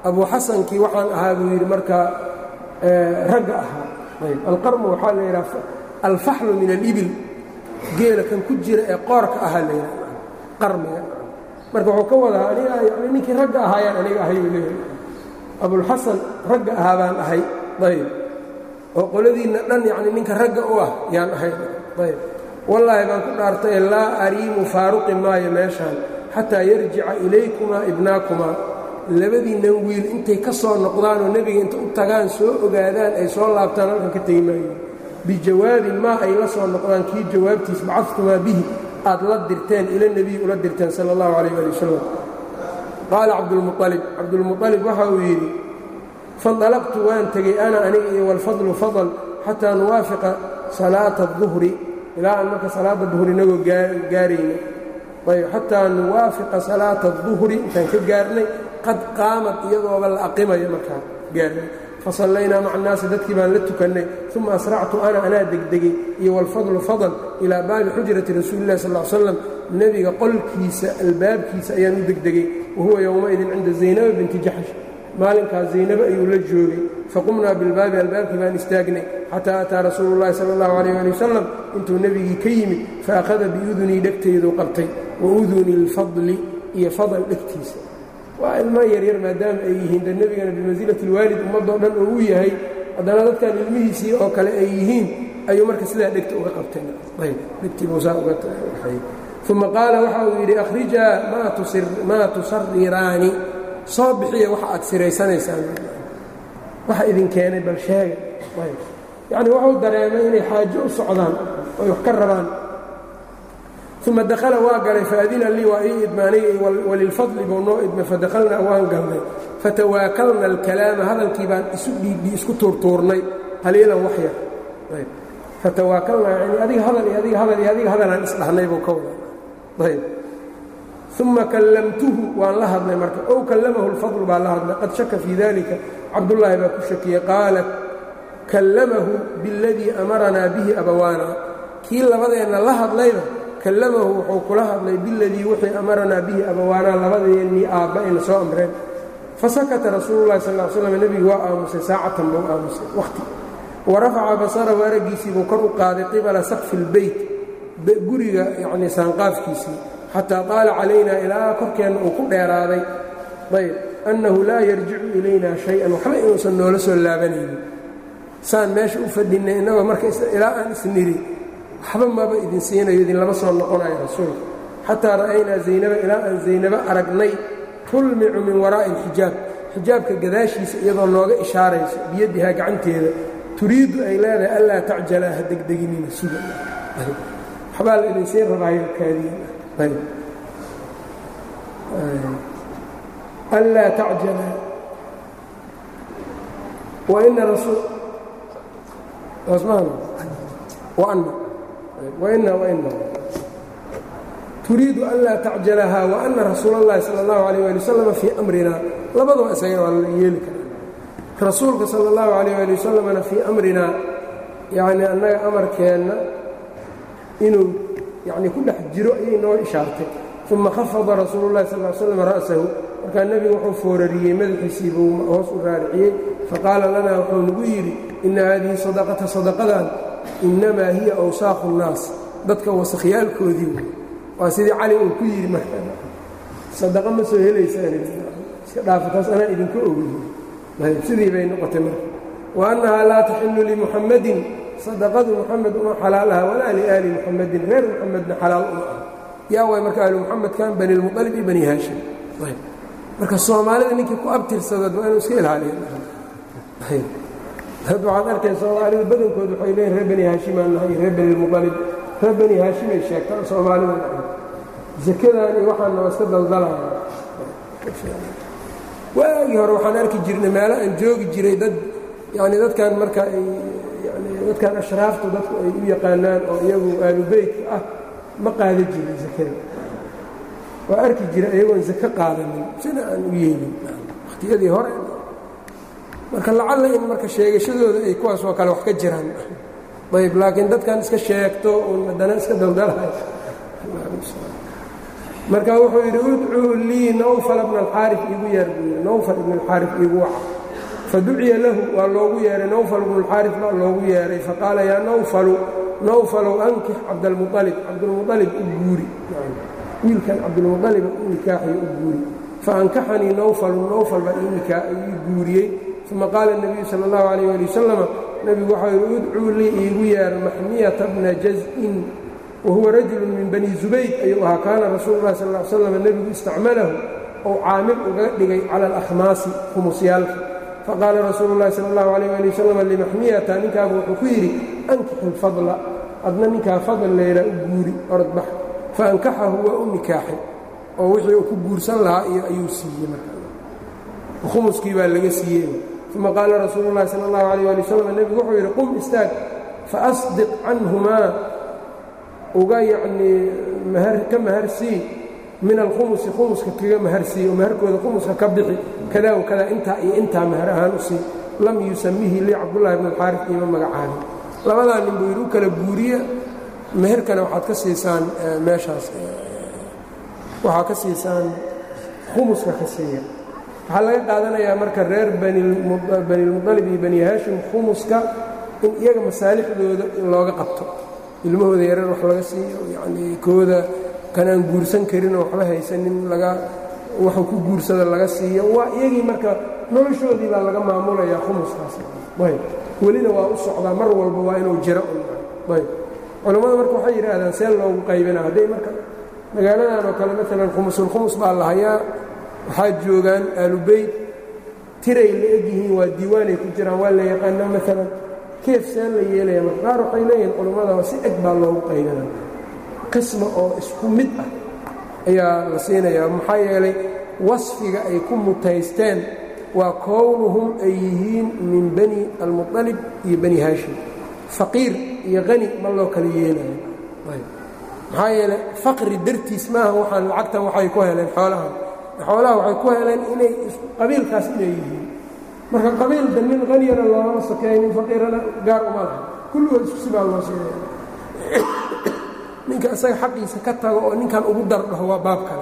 abu xasankii waxaan ahaa buu yidhi markaa ragga ahaa ayb alqarmu waxaa la yidhaha alfaxlu min alibil geela kan ku jira ee qoorka ahaa la yidhaha qarmiga marka wuxuu ka wadaa aniga yani ninkii ragga ahaayaan aniga ahay buu leeyahay abulxasan ragga ahaa baan ahay ayb oo qoladiinna dhan yacni ninka ragga u ah yaan ahay ayb wallaahi baan ku dhaartay laa ariimu faaruqi maayo meeshaan xataa yarjica ilaykumaa ibnaakumaa labadiinnan wiil intay ka soo noqdaanoo nebiga inta u tagaan soo ogaadaan ay soo laabtaan halkan ka tegi maayo bijawaabin maa ay la soo noqdaan kii jawaabtiis bacadtumaa bihi aad la dirteen ila nebiyi ula dirteen sala allahu calayh ali wasalam qaala cabdulmualib cabdulmualib waxa uu yidhi faindalaqtu waan tegey ana aniga iyo walfadlu fadl xataa nuwaafiqa salaata aduhri ilaa aan marka salaada duhri inagoo gaarayna ayb xataa nuwaafiqa salaata aduhri intaan ka gaarnay qad qaamad iyadooba la aqimayo markaa gaarnay fasallaynaa maca annaasi dadkii baan la tukannay uma asractu ana anaa degdegay iyo walfadlu fadl ilaa baabi xujrati rasuulillahi sal l slam nebiga qolkiisa albaabkiisa ayaan u degdegay wahuwa yowmaidin cinda zaynaba binti jaxsh maalinkaas zaynabo ayuu la joogay faqumnaa bilbaabi albaabkii baan istaagnay xataa ataa rasuulu llahi sala allahu calayh ali wasalam intuu nebigii ka yimid faakhada biudunii dhegtayduu qabtay wa uduni lfadli iyo fadl dhegtiisa waa ilmo yaryar maadaama ay yihiin de nebigana bimansilati lwaalid ummadoo dhan oo u yahay haddana dadkan ilmihiisii oo kale ay yihiin ayuu marka sidaa dhegta uga qabtay ayb dhegtiibuusaa uga uma qaala waxa uu yidhi akhrijaa maa tusariraani soo bixiya waxa aad siraysanaysaan waxa idin keenay bal sheega yacni wuxuu dareemay inay xaajo u socdaan oy wax ka rabaan uma dakhala waa galay faadina lii waa ii idmaanay walilfadli buu noo idmay fadakhalnaa waan galnay fatawaakalna alkalaama hadalkii baan isu dhiidhi isku tuurtuurnay qaliilan wax yar fatawaakalnaa yani adiga hadal iyo adiga hadal iyo adiga hadalaan isdhahnay buu ka wada ayb uma kallamtuhu waan la hadlay marka ow kallamahu lfadlu baa la hadlay qad shaka fii dalika cabdullaahi baa ku shakiyey qaala kallamahu biاladii amaranaa bihi abawaana kii labadeenna la hadlayba kallamahu wuxuu kula hadlay biladii wixii amaranaa bihi abawaanaa labadeennii aabba ayna soo amreen fasakata rasuulu llahi sal l slam nebigu waa aamusay saacatan buu aamusay wakhti wa rafaca basarahu araggiisii buu kor u qaaday qibala sakfi اlbeyt guriga yacnii saanqaafkiisii xataa qaala calaynaa ilaa korkeenna uu ku dheeraaday ayb annahu laa yarjicu ilayna shay-an waxba inuusan noola soo laabanaynin saan meesha u fadhinnay innagoo marka ilaa aan isniri waxba maba idin siinayo idinlama soo noqonayo rasuulka xataa ra'aynaa zaynaba ilaa aan zaynabo aragnay tulmicu min waraa'i alxijaab xijaabka gadaashiisa iyadoo nooga ishaarayso biyadihaa gacanteeda turiiddu ay leedahay allaa tacjala ha degdeginina suga waxbaa la idinsiin rabaayo kaadiin anlaa tacjala waina rasul waana waina waina turiidu anlaa tacjalahaa waana rasuula اllahi salى اllahu عalيه ali wasalam fii amrina labadaba isaga waa la yeeli karaa rasuulka salى اllahu عalيه ali wasalamna fii amrina yacni annaga amarkeenna inuu yacni ku dhex jiro ayay noo ishaartay uma khafada rasuulu llahi sal l slam ra'sahu markaa nebigu wuxuu foorariyey madaxiisii buu hoos u raariciyey faqaala lanaa wuxuu nagu yidhi inna haadihi sadaqata sadaqadan innamaa hiya awsaaqu nnaas dadka wasakhiyaalkoodii wey waa sidii cali uu ku yidhi marka sadaqa ma soo helaysaan iska dhaafa taas anaa idinka ogiy sidii bay noqotay marka wa annahaa laa taxillu limuxammadin sadaqadu muxamed uma xalaal aha walaa liaali muxamedin reer muxamedna xalaal uma ah yaa way marka ahlu muxamedkan bani lmualib iyo bani haashim marka soomaalida ninkii ku abtirsadad waa inuu iska ilaaliya had waxaad arkay soomaalida badankood waxay leeyiin reer bani haashimaan nahay reer bani lmualib reer bani haashimay sheegtaan soomaalida zakadan iyo waxaana waa iska daldalaya waagii hore waxaan arki jirnay meelo aan joogi jiray dad yani dadkan marka ay dadkan ashraaftu dadku ay u yaqaanaan oo iyagu aalubeytka ah ma qaada jirin zakada waa arki jira iyagoon zako qaadanin sina aan u yeelin wakhtiyadii hore marka lacalla in marka sheegashadooda ay kuwaas oo kale wax ka jiraan ayb laakiin dadkan iska sheegto uun haddana iska daldalahay marka wuxuu yidhi udcuu lii nawfal bna alxaarif iigu yeer buu yidhi nawfal ibn alxaarif iigu waca faduciya lahu waa loogu yeehay nawfal ibnu alxaarif baa loogu yeehay faqaala yaa nawfalu nawfalow ankix cabdalmualib cabdulmualib u guuri wiilkan cabdulmualiba u nikaaxiyo u guuri faankaxanii nawfalu nawfal baa ii guuriyey uma qaala الnabiyu salى اllahu alayh ali wasalama nebigu waxau yidhi udcuu lii iigu yeer maxmiyata bna jaz-in wahuwa rajulu min bani zubayd ayuu ahaa kaana rasuulu lahi sal l slam nebigu istacmalahu ou caamil uga dhigay cala alakhmaasi khumusyaalka faqaala rasuulu llahi sal اllahu alayh ali wasalam limaxmiyata ninkaaba wuxuu ku yidhi ankixu lfadla adna ninkaa fadl leylaa u guuri orodbax faankaxahu waa u nikaaxay oo wixii uu ku guursan lahaa iyo ayuu siiyey marka khumuskii baa laga siiyey uma qaala rasuulu llahi sal اllahu alayh ali wasalam nebigu wuxuu yidhi qum istaag faasdiq canhumaa uga yacnii ka maharsii min alkhumusi khumuska kaga maharsii oo maharkooda khumuska ka bixi kadaa wa kadaa intaa iyo intaa mahar ahaan u sii lam yusamihi lii cabdullahi bn alxaarif iima magacaabin labadaa nin buu yidhi u kala guuriya meherkana waxaad ka siisaan meeshaas waxaa ka siisaan khumuska ka siiya waxaa laga qaadanayaa marka reer banilmuطalib iyo bani haashim khumuska in iyaga masaalixdooda in looga qabto ilmahooda yarar wax laga siiyo yacnii kooda kanaan guursan karinoo waxba haysanin laga waxuu ku guursada laga siiyo waa iyagii marka noloshoodii baa laga maamulayaa khumuskaas ayb welina waa u socdaa mar walba waa inuu jiro ayb culammada marka waxay yidhaahdaan see loogu qaybina hadday marka magaaladan oo kale maalan khumusulkhumus baa la hayaa waxaa joogaan aalubeyt tiray la egyihiin waa diiwaanay ku jiraan waa la yaqaana maalan keef seen la yeelaya marka qaar waxay leeyihin culammada si eg baa loogu qaybina qisma oo isku mid ah ayaa la siinayaa maxaa yeelay wasfiga ay ku mutaysteen waa kownuhum ay yihiin min bani almuطalib iyo bani haashim faqiir iyo qani ma loo kala yeelayo maxaa yeelay faqri dartiis maaha waxaan lacagtan waxay ku heleen xoolahan xoolaha waxay ku heleen inay qabiilkaas inay yihiin marka qabiilda nin qaniyana loolama sokeeya nin faqiirana gaar uma laha kulligood isku sibaa loo siinaya ninka isaga xaqiisa ka tago oo ninkan ugu dardhaho waa baab kale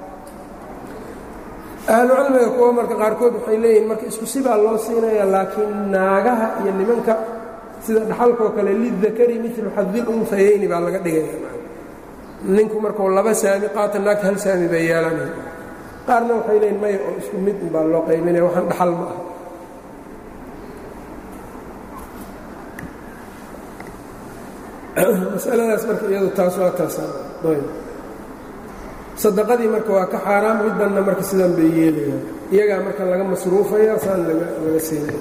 ahlucilmiga kuwa marka qaarkood waxay leeyihin marka isku sibaa loo siinaya laakiin naagaha iyo nimanka sida dhaxalkoo kale lidakari milu xadil unfayeyni baa laga dhigaya ninku markuu laba saami qaata naagta hal saami bay yeelanaya qaarna waxay leeyihin maya oo isku mid baa loo qaybinaya waxaan dhaxal ma ah masaladaas marka iyadu taas waa taasayb sadaqadii marka waa ka xaaraam middanna marka sidan bay yeelayaan iyagaa marka laga masruufaya saan laga siinaya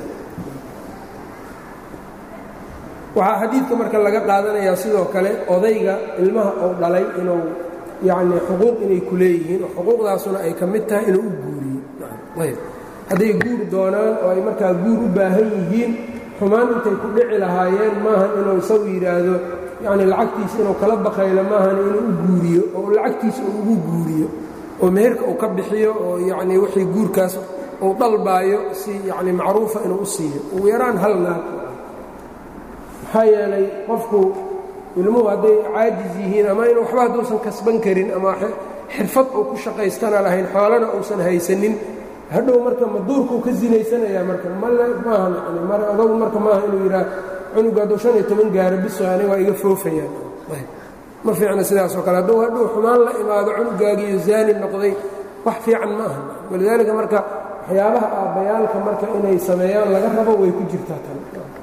waxaa xadiidka marka laga qaadanayaa sidoo kale odayga ilmaha uu dhalay inuu yacnii xuquuq inay ku leeyihiin oo xuquuqdaasuna ay ka mid tahay inuu u guuriyo ayb hadday guur doonaan oo ay markaa guur u baahan yihiin xumaan intay ku dhici lahaayeen maahan inuu isagu yidhaahdo yacni lacagtiisa inuu kala baqaylo maahan inuu u guuriyo oo lacagtiisa uu ugu guuriyo oo meherka uu ka bixiyo oo yacnii wixii guurkaas uu dalbaayo si yacni macruufa inuu u siiyo ugu yaraan hal naag maxaa yeelay qofku ilmuhu hadday caajis yihiin ama in waxba hadduusan kasban karin ama xirfad uu ku shaqaystana lahayn xoolana uusan haysanin hadhow marka maduurkuu ka zinaysanayaa marka male maaha yani mar adogu marka maaha inuu yidhaah cunuga hadduu shan iyo toban gaaro biso aniga waa iga foofayaan ma fiicna sidaasoo kale hadduu hadhow xumaan la imaado cunugaagiiyo zaani noqday wax fiican ma aha walidaalika marka waxyaabaha aabbayaalka marka inay sameeyaan laga rabo way ku jirtaa tan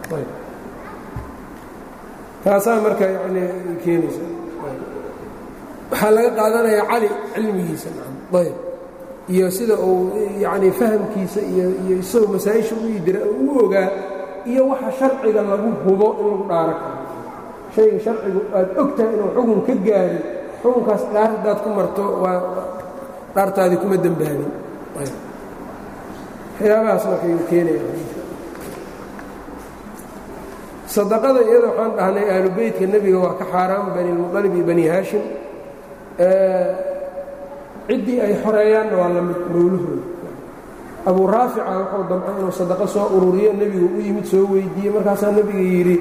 taasaa marka yani keenaysa waxaa laga qaadanayaa cali cilmigiisa ayb iyo sida uu yani fahamkiisa iyo iyo isagoo masaa-isha u idira u ogaa iyo waxa sharciga lagu hubo in lagu dhaaro karo shayga sharcigu aad ogtahay inuu xukun ka gaari xukunkaas dhaar haddaad ku marto waa dhaartaadii kuma dembaabin waxyaabahaas markayuu keenaya sadaqada iyada waxaan dhahnay aalubeytka nebiga waa ka xaaraam banilmuqalib iyo bani haashim ciddii ay xoreeyaanna waa la mid mowlahooda abuu raafica wuxuu damcay inuu sadaqo soo ururiyo nebigu u yimid soo weydiiyey markaasaa nebiga yidhi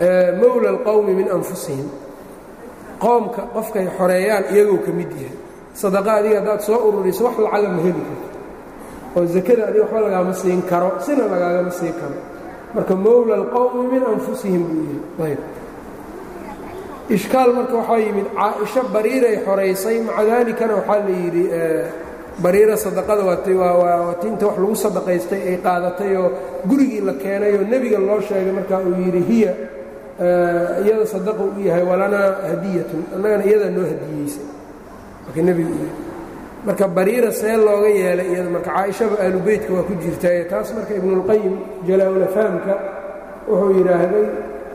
mowla alqowmi min anfusihim qoomka qofkay xoreeyaan iyagoo ka mid yahay sadaqa adiga haddaad soo ururiso wax lacaga ma heli karto oo zakada adiga waxba lagaama siin karo sina lagaagama siin karo marka mowla alqowmi min anfusihim buu yihi ayb ishkaal marka waxaa yimid caaisho bariiray xoraysay maca daalikana waxaa la yidhi bariira sadaqada waa tinta wax lagu sadaqaystay ay qaadatay oo gurigii la keenay oo nebiga loo sheegay marka uu yidhi hiya iyada sadaqa u yahay walanaa hadiyatun annagana iyadaa noo hadiyeysay marka nebigu u yidhi marka bariira see looga yeelay iyada marka caaishaba aalubeytka waa ku jirtaaye taas marka ibnulqayim jalaa-ulafahamka wuxuu yidhaahday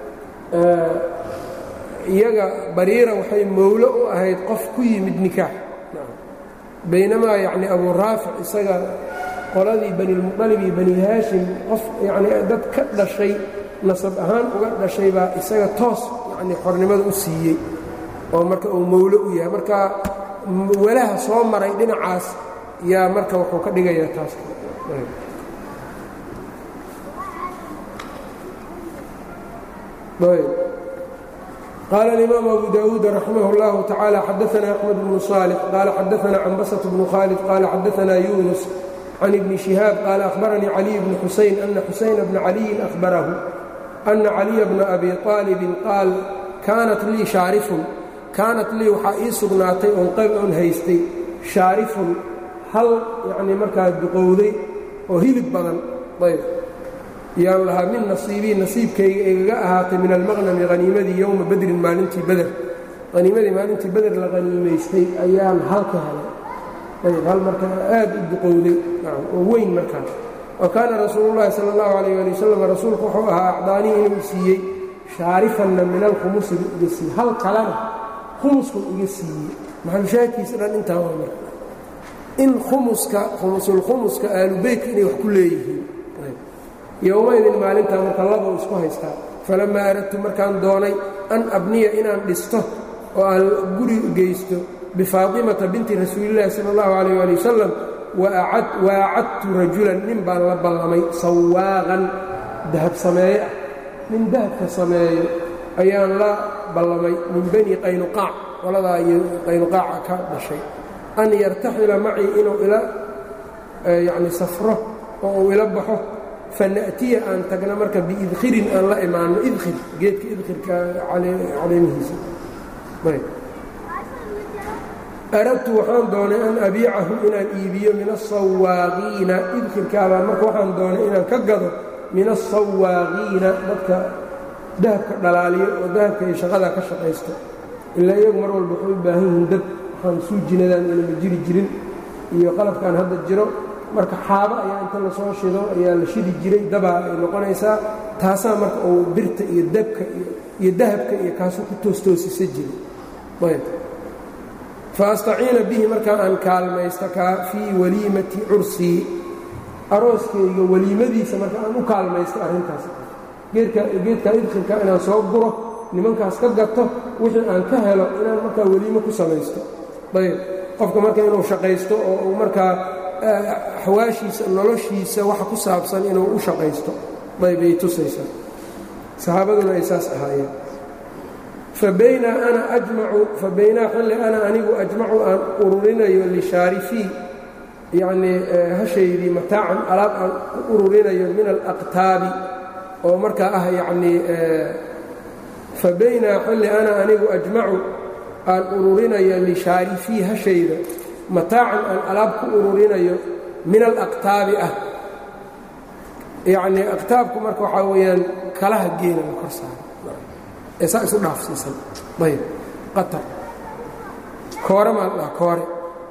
iyaga bariira waxay mowlo u ahayd qof ku yimid nikaax baynamaa yacni abuu raafic isaga qoladii banilmuqalib iyo bani haashim qof yacni dad ka dhashay nasab ahaan uga dhashay baa isaga toos yacni xornimada u siiyey oo marka uu mowlo u yahay marka walaha soo maray dhinacaas yaa marka wuxuu ka dhigayaa taas قال الإمام أبو داود رحمه الله تعالى حدثنا أحمد بن صالح قال حدثنا عنبسة بن خالد قال حدثنا يونس عن ابن شهاب قال أخبرني علي بن حسين أن حسين بن علي أخبره أن علي بن أبي طالب قال كانت لي شارف كانت لي waxaa ii sugnaatay oon qayb oon haystay shaarifun hal yacnii markaa duqowday oo hilib badan ayb yaan lahaa min nasiibii nasiibkayga igaga ahaatay min almaqnami haniimadii yowma badrin maalintii beder haniimadii maalintii beder la haniimaystay ayaan hal ka helay ayb hal markaa aad u duqowday oo weyn markaa wa kaana rasuulu llahi sala allahu calayh ali wasalam rasuulku wuxuu ahaa acdaanii inuu siiyey shaarifanna min alkhumusi buu iga siiyey hal kalena khumuskuu iga siiyey maxalushaahidkiisa dhan intaa waa marka in khumuska khumusulkhumuska aalubeytka inay wax ku leeyihiin yowmaydin maalintaa marka laba isku haystaa falammaa aradtu markaan doonay an abniya inaan dhisto oo aan guri geysto bifaatimata binti rasuulillahi sala allahu calayh ali wasalam waacadtu rajulan nin baan la ballamay sawaaqan dahab sameeye ah nin dahabka sameeyo ayaan la ballamay min bani qaynuqaac qoladaa iyo qaynuqaaca ka dhashay an yartaxila macii inuu ila yacni safro oo uu ila baxo fana'tiya aan tagna marka biidkhirin aan la imaanno idkhir geedka idkhirka caleemihiisa aradtu waxaan doonay an abiicahu inaan iibiyo min asawaaqiina idkhirkaabaa marka waxaan doonay inaan ka gado min asawaaqiina dadka dahabka dhalaaliyo oo dahabka iyo shaqadaa ka shaqaysto ilaa iyagu mar walba waxay u baahan yihiin dab waxaan suujinadaan inama jiri jirin iyo qalabkaan hadda jiro marka xaabo ayaa inta lasoo shido ayaa la shidi jiray dabaa ay noqonaysaa taasaa marka uu birta iyo dabka iyo dahabka iyo kaasuu ku toostoosisa jiray ayb fa astaciina bihi markaa aan kaalmaysta kaa fii waliimati cursii arooskayga weliimadiisa marka aan u kaalmaysto arrintaas geedka geedka idkhirka inaan soo guro nimankaas ka gato wixii aan ka helo inaan markaa weliimo ku samaysto ayb qofka marka inuu shaqaysto oo uu markaa axwaashiisa noloshiisa waxa ku saabsan inuu u shaqaysto aybay tusaysaa saxaabaduna ay saas ahaayeen fabaynaa ana ajmacu fabaynaa xilli ana anigu ajmacu aan ururinayo lishaarifii yacnii hashaydii mataacan alaab aan u ururinayo min alaqtaabi oo markaa ah yacnii fabaynaa xilli ana anigu ajmacu aan ururinayo lishaarifii hashayda mataacan aan alaab ku ururinayo min alaqtaabi ah yacnii aqtaabku marka waxaa weeyaan kalaha geela la kor saaro ee saa isu dhaafsiisan ayb qatar koore maa la dhaha koore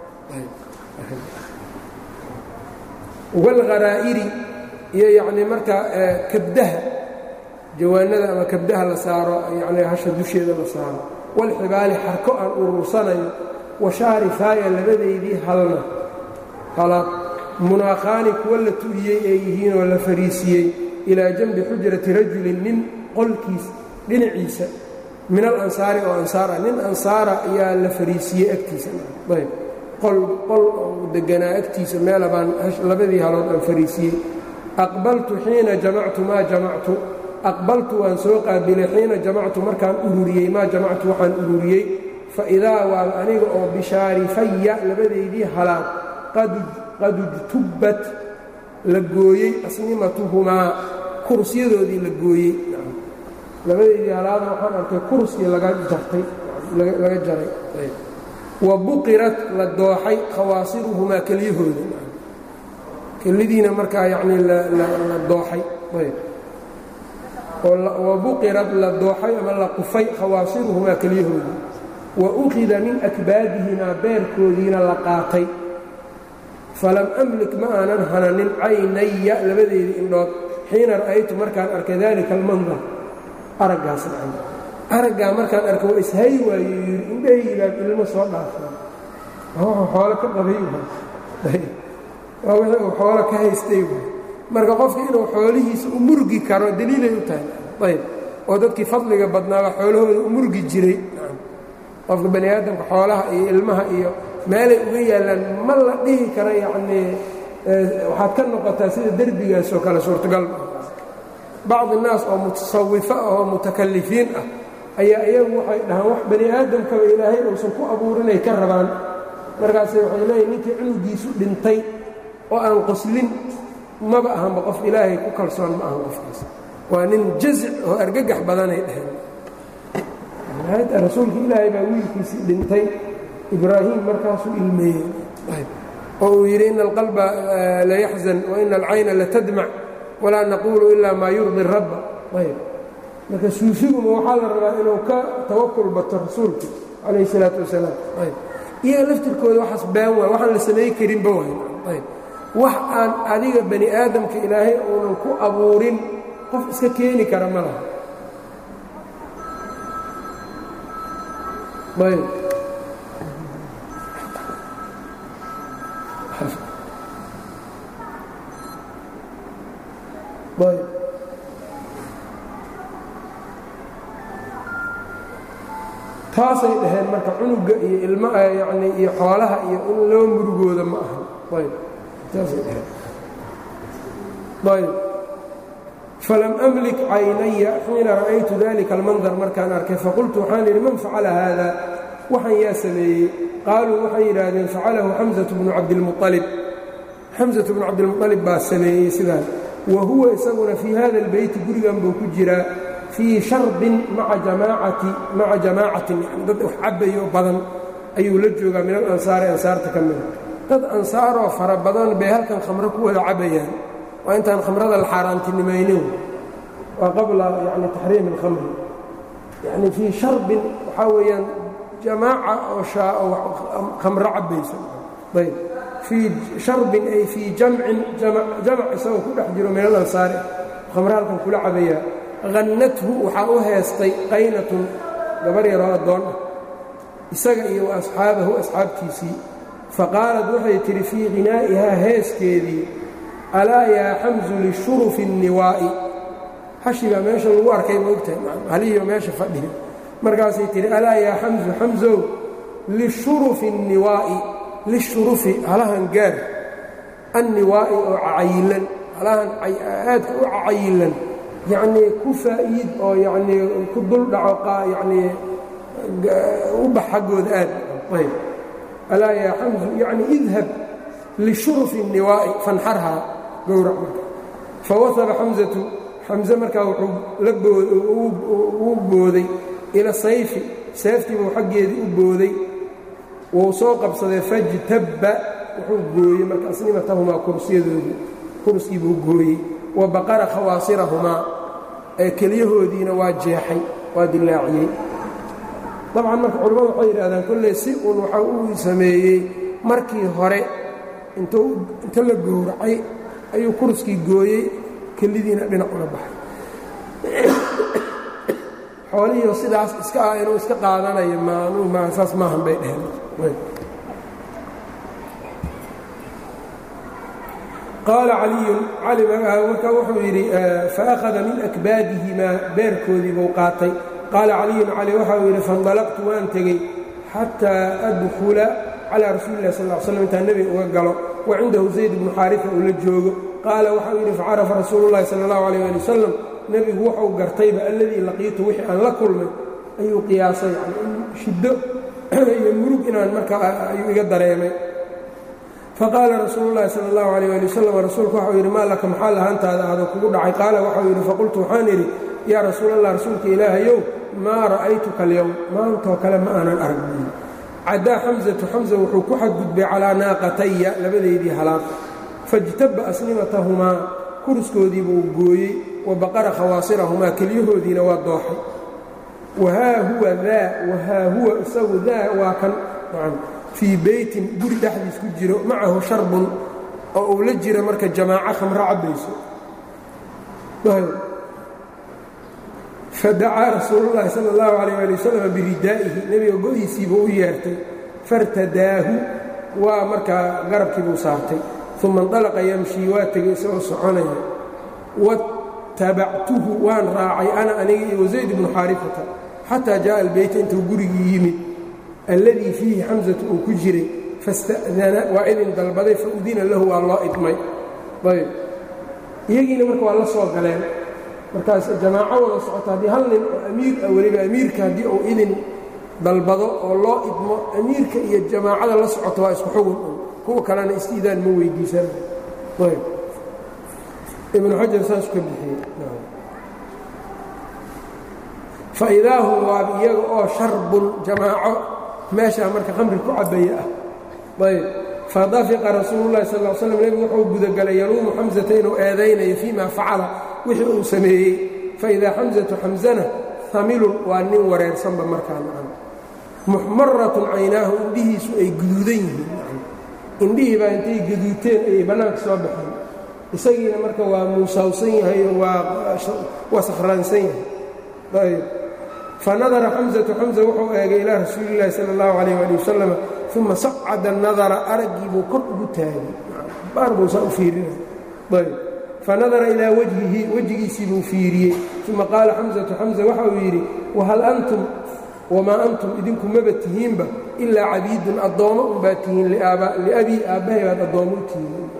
walgharaa'iri iyo yacnii markaa kabdaha jawaanada ama kabdaha la saaro yacnii hasha dusheeda la saaro walxibaali xarko aan urursanayo washaarifaaya labadaydii halna halaad munaakhaani kuwa la tu'iyey ee yihiinoo la fariisiyey ilaa janbi xujrati rajulin nin qolkiis dhinaciisa min alansaari oo ansaara nin ansaara ayaa la fariisiyey agtiisa ayb qol qol oo deganaa agtiisa meela baan labadii halood aan fariisiyey aqbaltu xiina jamactu maa jamactu aqbaltu waan soo qaabilay xiina jamactu markaan ururiyey maa jamactu waxaan ururiyey faidaa waaba aniga oo bishaarifaya labadeydii halaad qad ujtubbat la gooyey asnimatuhumaa kurusyadoodii la gooyey labadeydii halaada waxaan arkay kurskii laga jartay laga jaray wa buqirat la dooxay khawaasiruhumaa kelyahooda kelidiina markaa yacnii la dooxay wa buqirad la dooxay ama la qufay khawaasiruhumaa kelyahooda wa ukhida min akbaadihimaa beerkoodiina la qaatay falam amlik ma aanan hananin caynaya labadeedii indhood xiina ra'aytu markaan arkay daalika almandar araggaas dhacan araggaa markaan arkay waa ishay waayo yidhi indhahaygaad ilmo soo dhaafay xoolo ka qabay waa wixii uu xoolo ka haystay marka qofka inuu xoolihiisa u murgi karo daliilay u tahay ayb oo dadkii fadliga badnaaba xoolahooda u murgi jiray qofka bani aadamka xoolaha iyo ilmaha iyo meelay uga yaallaan ma la dhihi karo yacnii waxaad ka noqotaa sida derbigaas oo kale suurtagal bacdi naas oo mutasawifo ah oo mutakalifiin ah ayaa iyagu waxay dhahaan wax bani aadamkaba ilaahay uusan ku abuurinay ka rabaan markaase waxay leeyihin ninkii cunugiisu dhintay oo aan qoslin maba ahanba qof ilaahay ku kalsoon ma ahan qofkaas waa nin jazic oo argagax badanay dhaheen rasuulka ilaahay baa wiilkiisii dhintay ibraahim markaasuu ilmeeyey oo uu yidhi ina alqalba layaxzan waina alcayna latadmac walaa naquulu ilaa maa yurdi rabba ayb marka suufiguma waxaa la rabaa inuu ka tawakul bato rasuulka calayh isalaatu wasalaam ayb iyaga laftirkooda waxaas baan waay waxaan la samay karinba waay ayb wax aan adiga bani aadamka ilaahay uunan ku abuurin qof iska keeni kara ma laha ayb ayb taasay dhaheen marka cunuga iyo ilma yacni iyo xoolaha iyo in loo murugooda ma aha ayb taasay dhaheen ayb falam amlik caynaya xiina ra'aytu dalika almandar markaan arkay faqultu waxaan idhi man facala haada waxaan yaa sameeyey qaaluu waxay yidhaahdeen facalahu xamsatu bnu cabdilmualib xamsatu bnu cabdilmualib baa sameeyey sidaas wa huwa isaguna fii hada albeyti gurigan buu ku jiraa fii sharbin maca jamaacati maca jamaacatin yani dad wax cabbayo badan ayuu la joogaa min alansaari ansaarta ka mida dad ansaaroo fara badan bay halkan khamro ku wada cabbayaan waa intaan khamrada la xaaraantinimaynin waa qabla yani taxriim اlkhamri yani fii sharbin waxaa weeyaan jamaaca oo khamro cabbaysa ayb fii sharbin ay fii jamcin jamac isagoo ku dhex jiro min alansaari khamro halkan kula cabayaa hannathu waxaa u heestay qaynatun gabar yaroo addoon ah isaga iyo wa asxaabahu asxaabtiisii faqaalad waxay tidhi fii hinaa'ihaa heeskeedii alaa yaa xamsu lishurufi الniwaa'i hashi baa meesha lagu arkay moogtahay haliyo meesha fadhiya markaasay tidhi alaa yaa xamsu xamsow lishurufi الniwaa'i lishurufi halahan gaar anniwaa'i oo cacayilan halahan aadka u cacayilan yacnii ku faa'iid oo yacnii ku dul dhaco yacnii u bax xaggooda aad ayb alaa yaa xamsu yacni idhab lishurufi الniwaa'i fanxarhaa gowrac marka fawasaba xamsatu xamse markaa wuxuu la uu booday ila sayfi seeftiibuu xaggeedii u booday wuu soo qabsaday fajtabba wuxuu gooyey marka asnimatahumaa kursiyadoodii kurskii buu gooyey wa baqara khawaasirahumaa ee kelyahoodiina waa jeexay waa dilaaciyey dabcan marka culimmadu waxay yidhahdaan kolley si uun waxa uu sameeyey markii hore inta la gowracay ayuu kurskii gooyey kelidiina dhinac uga baxay xoolihiio sidaas iska ah inuu iska qaadanayo msaas maahan bay dheheen qaala caliyun cali markaa wuxuu yidhi faakhada min akbaadihimaa beerkoodii buu qaatay qaala caliyun cali waxau yidhi faindalaqtu waan tegey xataa adkhula calaa rasuuli lah sal l slam intaan nebiga uga galo wa cindahu zayd bnu xaarifa uu la joogo qaala waxau yidhi facarafa rasuulu llahi sala allahu alayh ali wasalam nebigu wuxuu gartayba alladii laqiitu wixii aan la kulmay ayuu qiyaasay yani in shiddo iyo murug inaan markaa ayuu iga dareemay faqaala rasuulu llahi sala allahu alayh ali wasalam rasuulku waxau yidhi maa laka maxaa lahaantaada ahdo kugu dhacay qaala waxau yidhi faqultu waxaan idhi yaa rasuulallah rasuulka ilaahayow maa ra'aytuka alyowm maantoo kale ma aanan arag caddaa xamsatu xamsa wuxuu ku xadgudbay calaa naaqataya labadeydii halaaq fajtaba asnimatahumaa kuriskoodii buu gooyey wa baqara khawaasirahumaa kelyahoodiina waa dooxay wahaa huwa daa wahaa huwa isagu daa waa kan fii beytin guri dhexdiis ku jiro macahu sharbun oo uu la jira marka jamaaco khamro cabbayso fadacaa rasuulu llaahi sala allahu calayh ali wasalam biridaa'ihi nebiga go-iisiibuu u yeertay fartadaahu waa markaa garabkiibuu saartay uma indalaqa yamshii waa tegay isagoo soconaya watabactuhu waan raacay ana aniga iyo wasayd bnu xaarifata xataa jaءa albeyta intuu gurigii yimid alladii fiihi xamsatu uu ku jiray fasta'dana waa idin dalbaday faudina lahu waa loo idmay ayb iyagiina marka waa la soo galeen markaas jamaaco wada socoto haddii hal nin oo amiir ah weliba amiirka haddii uu idin dalbado oo loo idmo amiirka iyo jamaacada la socoto waa isku xugun un kuwa kalena istiidaan ma weydiisana ayb ibnu xajar saas ka bixiyey faidaa hum waab iyaga oo sharbun jamaaco meeshaa marka khamri ku cabaya ah ayb fadafiqa rasuulu llahi sal l slam nebigu wuxuu gudagalay yaluumu xamsata inuu eedaynayo fii ma facala wixii uu sameeyey faidaa xamsatu xamsana hamilun waa nin wareersanba markaa nacan muxmaratun caynaahu indhihiisu ay guduudan yihiin indhihii baa intay gaduuteen ayay bannaanka soo baxeen isagiina marka waa muusawsan yahay oo waa sakhraansan yahay ayb fanadara xamsatu xamsa wuxuu eegay ilaa rasuulillahi sala allahu calayh ali wasalam uma sacada nadara araggii buu kor ugu taagay baar buu saa u fiirina ayb fanadara ilaa wajhihi wejigiisii buu fiiriyey uma qaala xamsatu xamsa waxa uu yidhi wahal antum wamaa antum idinku maba tihiinba ilaa cabiidun addoommo unbaa tihiin liabii aabbahay baad addoommo u tihiin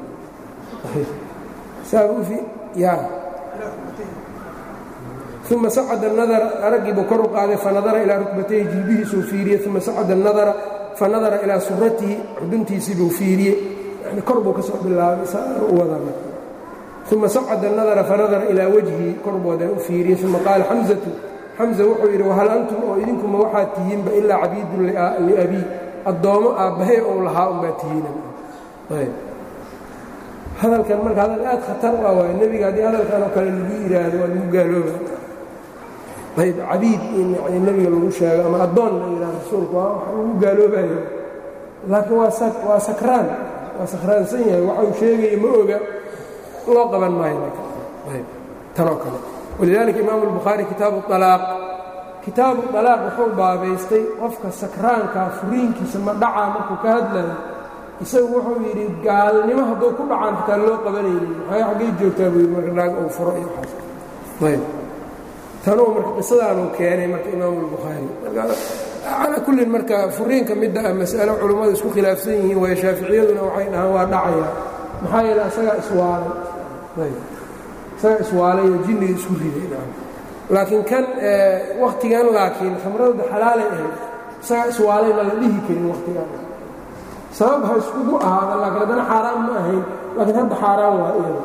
uma sacada nadara araggii buu kor u qaaday fanadara ilaa rukbatayhi jilbihiisuu fiiriyey uma sacada nadara fanadara ilaa suratihi xuduntiisii buu fiiriyey yani kor buu ka soo bilaabay u wadaa uma sacada nadara fanadara ilaa wajhii kor buu hadan u fiiriyey uma qaala xamsatu xamsa wuxuu yidhi wahal antum oo idinkuma waxaad tihiinba ilaa cabiidun liabii addoommo aabbahay ou lahaa unbaa tihiina hadalkan marka hadal aad khatar u ah waay nebiga haddii hadalkan oo kale lagu yidhaahdo waa lagu gaalooba ayb cabiid in yani nebiga lagu sheego ama addoon la yidhaha rasuulku waa wax lagu gaaloobayo laakiin waa waa sakraan waa sakraansan yahay waxa uu sheegaya ma oga loo qaban maayo ayb tanoo kale walidaalika imaamu albukhaari kitaabu alaaq kitaabu alaaq wuxuu baabaystay qofka sakraankaa furiinkiisa ma dhacaa markuu ka hadlayo isagu wuxuu yidhi gaalnimo hadduu ku dhacaan xitaa loo qabanaynin maxay xaggay joogtaa buu yidhi marka naag uu furo iyo waxaas ayb tanuu marka qisadaanuu keenay marka imaamu albukhaari calaa kullin marka furiinka midda ah mas'alo culummadu isku khilaafsan yihiin waayo shaaficiyaduna waxay dhahaan waa dhacayaa maxaa yeele isagaa iswaalay ayb isagaa iswaalay oo jinniga isku riday laakiin kan wakhtigan laakiin khamradooda xalaalay ahayd isagaa iswaalay ma la dhihi karin wakhtigan sabab ha iskugu ahaada laakiin haddana xaaraan ma ahayn laakiin hadda xaaraan waa iyada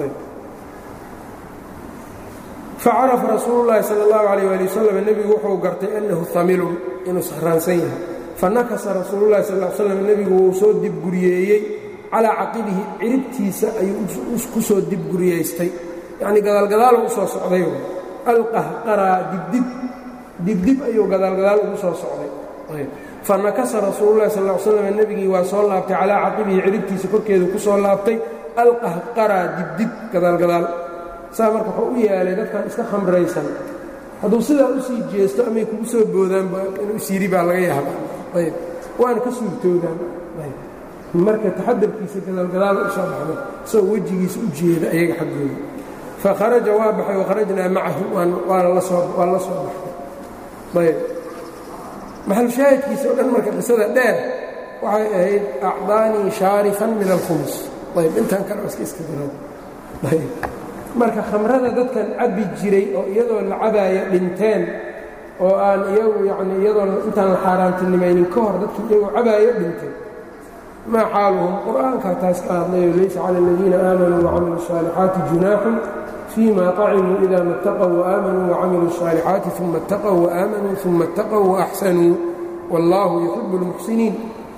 facarafa rasuulu llaahi sala allahu calayh ali wasalam nebigu wuxuu gartay annahu hamilun inuu sakhraansan yahay fanakasa rasuululahi sal l slam nebigu wuu soo dibguriyeeyey calaa caqibihi ciribtiisa ayuu ku soo dibguriyaystay yacnii gadaalgadaalu u soo socday alqahqaraa dibdib dibdib ayuu gadaalgadaal ugu soo socday fanakasa rasuululahi sal l slam nebigii waa soo laabtay calaa caqibihi ciribtiisa korkeedu ku soo laabtay alqahqaraa dibdib gadaalgadaal saa marka wuxuu u yaalay dadkan iska khamraysan hadduu sidaa u sii jeesto amay kugu soo boodaanba inuu isyiri baa laga yaabaa ayb waana ka suurtoodaan marka taxadarkiisa gadaalgadaal u soo baxday isagoo wejigiisa u jeeda ayaga xaggooda fa kharaja waa baxay wakharajnaa macahu waana la soo baxay ayb maxalshaahidkiisa o dhan marka qisada dheer waxay ahayd acdaanii shaarifan min alkhumus ayb intaan kale iska iska dirad ayb marka khamrada dadkan cabbi jiray oo iyadoo la cabaaya dhinteen oo aan iyagu yacni iyadoon intaan la xaaraantinimaynin ka hor dadkii iyagoo cabaayo dhintay maa xaaluhum qur'aankaa taas ka hadlayo laysa cala aladiina aamanuu wacamiluu الصaalixaati junaaxun fima طacimuu ida ma اtaqw وaamanuu wacamiluu الصaalixaati uma اtaqw وaamanuu uma اtaqw وaxsanuu wاllahu yuxib اlmuxsiniin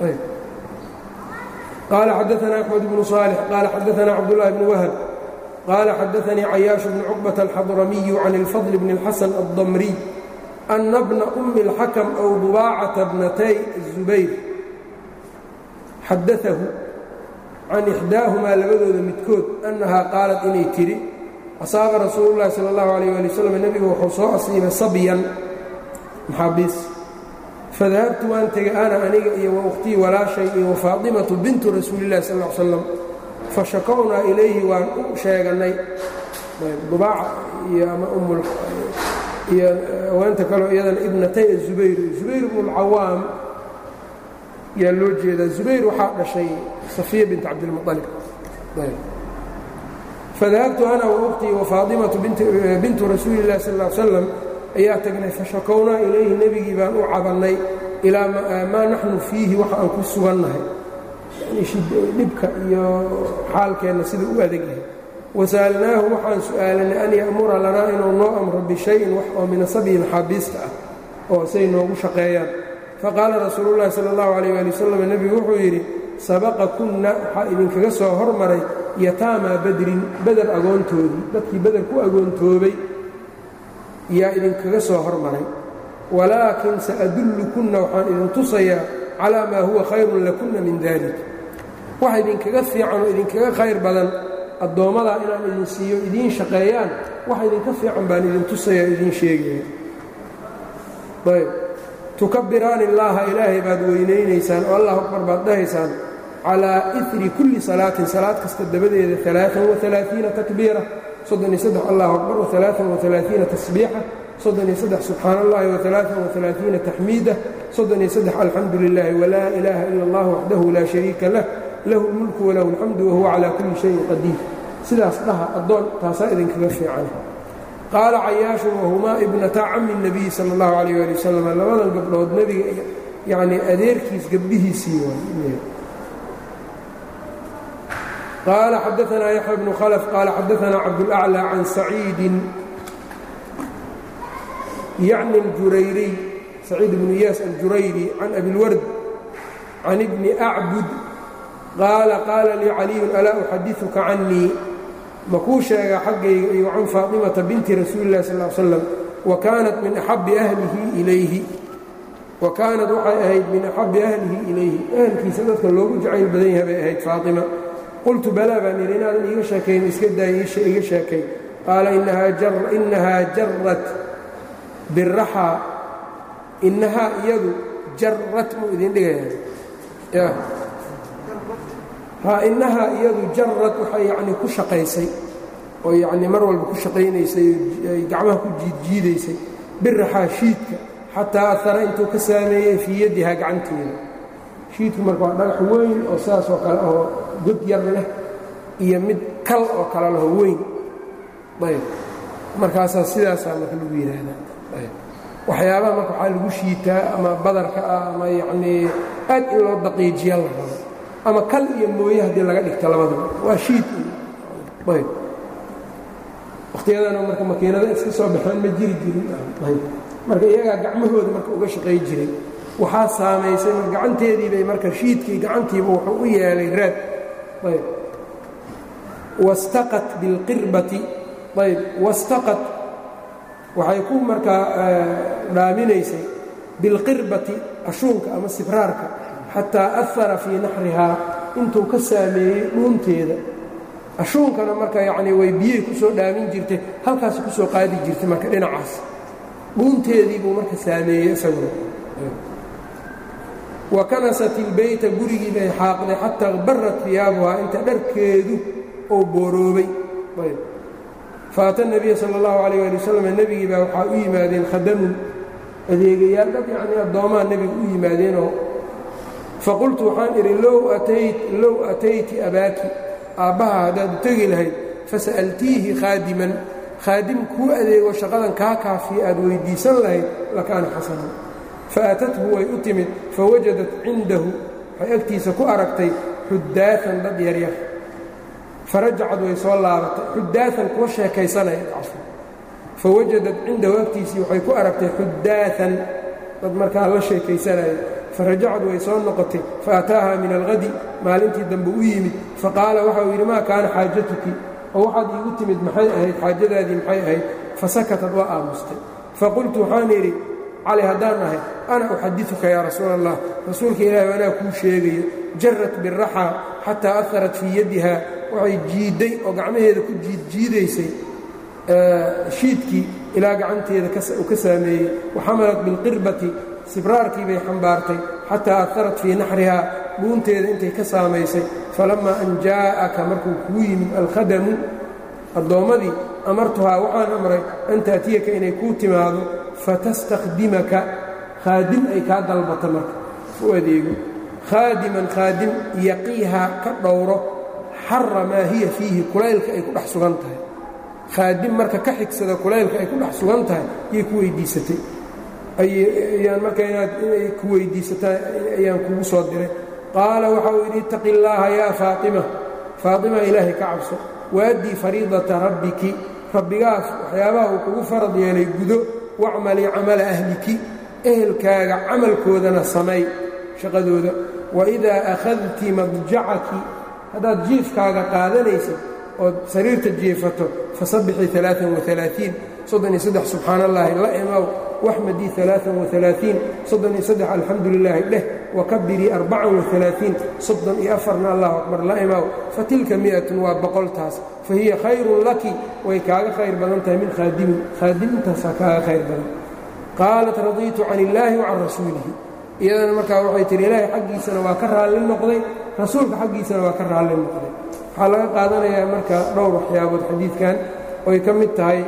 qaala xadaثna axmed bnu صaalix qaala xadaثna cabdالlahi bn wahb qaala xadaثanii cayaaش bn cuqbaة alxadramiyu can اlfadl bn اlxasan الdamriy ana bna أmi اlxakm أw dubaacaةa bnatay الzubayr xadaahu can ixdaahumaa labadooda midkood annahaa qaalat inay tidhi asaaba rasuulu llahi sala allahu alayh waali wasalam nebigu wuxuu soo asiibay sabyan maxaabiis fadahabtu waan tegay ana aniga iyo wa ukhtii walaashay iyo wafaatimatu bintu rasuulillahi sal l slam fashakownaa ilayhi waan u sheegannay dubaaca iyo ama iyo haweenta kaleo iyadana ibnatay azubayr zubayr bnu lcawaam yaa loo jeedaa zubayr waxaa dhashay safiya bint cabdilmualib fadahabtu ana waukhtii wafaatimatu bintu rasuuli illahi sal l slam ayaa tagnay fashakownaa ilayhi nebigii baan u cabannay ilaa maa naxnu fiihi waxa aan ku sugannahay dhibka iyo xaalkeenna sida u adag yahay wasa'alnaahu waxaan su'aalanay an ya'mura lanaa inuu noo amro bishayin wax oo min asabyi maxaabiista ah oo say noogu shaqeeyaan faqaala rasuulu llahi sala allahu calayh waali wasalam nebigu wuxuu yidhi sabaqa kunna waxaa idinkaga soo hormaray yataamaa badrin beder agoontoodii dadkii beder ku agoontoobay yaa idinkaga soo hormaray walaakin sa'adullukunna waxaan idin tusayaa calaa maa huwa khayrun lakunna min dalik wax idinkaga fiican oo idinkaga khayr badan addoommadaa inaan idin siiyo idiin shaqeeyaan wax idinka fiican baan idin tusaya o idiin sheegaya ayb tukabiraani illaaha ilaahay baad weynaynaysaan oo allah akbar baad dhahaysaan calaa iri kulli salaatin salaad kasta dabadeeda alaaan waalaaiina takbiira soddon iyo saddex allahu akbar waalaaan waalaaiina tasbiixa soddon iyo saddex subxaana allahi waalaaan waalaaiina taxmiida soddon iyo saddex alxamdu lilaahi walaa ilaaha ila allah waxdahu laa shariika lah lahu lmulku walahu alxamdu wahuwa calaa kulli shayin qadiir sidaas dhaha addoon taasaa idinkaga fiican qaala cayaashun wahumaa ibnataa cami الnabiyi sala اllahu alayh ali wasalam labadan gabdhood nebiga yanii adeerkiis gabdhihiisii waay qaala xadaanaa yaxya bnu khalf qaala xadaanaa cabdulأclى can saciidin yacni اljurayriy saciid bnu iyaas aljurayri can abilward can ibni acbud qaala qaala lii caliyun alaa uxadiثuka canii makuu sheegaa xaggayga iyo can faatimata binti rasuuli اllahi sal slam wa kaanat min axabbi ahlihi ilayhi wa kaanat waxay ahayd min axabbi ahlihi ilayhi ahalkiisa dadka loogu jacayl badan yahay bay ahayd faatima qultu balaa baan yidhi inaadan iiga sheekayn iska daaya iga sheekay qaala inahaa jarrat biraxaa inahaa iyadu jarrat muu idin dhigaya ha inahaa iyadu jarad waxay yacnii ku shaqaysay oo yacnii mar walba ku shaqaynaysay ay gacmaha ku jiidjiidaysay biraxaa shiidka xataa ahara intuu ka saameeyey fii yadihaa gacanteeda shiidku marka waa dhagax weyn oo sidaas oo kale oo god yar leh iyo mid kal oo kale laho weyn ayb markaasaa sidaasaa marka lagu yidhaahdaa ayb waxyaabaha marka waxaa lagu shiitaa ama badarka ah ama yacnii aad in loo daqiijiya la rabo ama kal iyo mooye haddii laga dhigto labadaba waa shiid ayb wakhtiyadana marka makiinada iska soo baxeen ma jiri jirin ayb marka iyagaa gacmahooda marka uga shaqay jiray waxaa saamaysay mar gacanteedii bay marka shiidkii gacantiiba wuxuu u yeelay raad ayb wastaqat bilqirbati ayb wastaqat waxay ku markaa dhaaminaysay bilqirbati ashuunka ama sibraarka xataa ahara fii naxrihaa intuu ka saameeyey dhuunteeda ashuunkana marka yacnii way biyey ku soo dhaamin jirtay halkaasi ku soo qaadi jirtay marka dhinacaas dhuunteedii buu marka saameeyey isaguna wa kanasat ilbeyta gurigii bay xaaqday xataa barat fiyaabuhaa inta dharkeedu oo booroobay faata nebiya sala allahu calayh ali wasalam nebigii baa waxaa u yimaadeen khadamun adeegayaal dad yacnii addoomaha nebiga u yimaadeenoo faqultu waxaan idhi low atayti abaaki aabbaha haddaad u tegi lahayd fasa'altiihi khaadiman khaadim kuu adeego shaqadan kaa kaafiya aad weyddiisan lahayd lakaana xasanan faatathu way u timid fawajadat cindahu waxay agtiisa ku aragtay xuddaaan dad yaryar farajacad way soo laabatay xuddaaan kuwa sheekaysanaya fawajadat cindahu agtiisii waxay ku aragtay xuddaaan dad markaa la sheekaysanaya farajacad way soo noqotay faataaha min alhadi maalintii dambe u yimid faqaala waxa uu yidhi maa kaana xaajatuki oo waxaad iigu timid maxay ahayd xaajadaadii maxay ahayd fasakatad waa aamustay faqultu waxaan idhi cali haddaan ahay ana uxadiuka yaa rasuul allah rasuulka ilaahi anaa kuu sheegayo jarat biraxaa xataa aharat fii yadiha waxay jiidday oo gacmaheeda ku jiidjiidaysay shiidkii ilaa gacanteeda u ka saameeyey waxamalat bilqirbati sibraarkii bay xambaartay xataa aharat fii naxrihaa dhuunteeda intay ka saamaysay falammaa an jaa'aka markuu kuu yimid alkhadamu addoommadii amartuhaa waxaan amray an ta'tiyaka inay kuu timaado fatastakhdimaka khaadim ay kaa dalbato marka u adeego khaadiman khaadim yaqiihaa ka dhowro xara maa hiya fiihi kulaylka ay ku dhex sugan tahay khaadim marka ka xigsada kulaylka ay ku dhex sugan tahay yay ku weyddiisatay ayaan marka inaad inay ku weyddiisataa ayaan kugu soo diray qaala waxa uu yidhi ittaqi illaaha yaa faatima faatima ilaahay ka cabso waaddii fariidata rabbiki rabbigaas waxyaabaha uu kugu farad yeelay gudo wacmalii camala ahliki ehelkaaga camalkoodana samay shaqadooda waidaa akhadti madjacaki haddaad jiifkaaga qaadanaysid ood sariirta jiifato fasabbixii aaan waalaaiin soddon iyo saddex subxaan allaahi la imaw waxmadii alaaan waalaaiin soddon iyo saddex alxamdu lilaahi dheh wakabirii arbacan waalaaiin soddon iyo afarna allahu akbar la imaw fatilka mi'atun waa boqoltaas fa hiya khayrun laki way kaaga khayr badan tahay min khaadimin khaadimintaasaa kaaga khayr badan qaalat radiitu can illaahi wa can rasuulihi iyadana markaa waxay tihi ilaahay xaggiisana waa ka raalli noqday rasuulka xaggiisana waa ka raalli noqday waxaa laga qaadanayaa marka dhowr waxyaabood xadiidkan oy ka mid tahay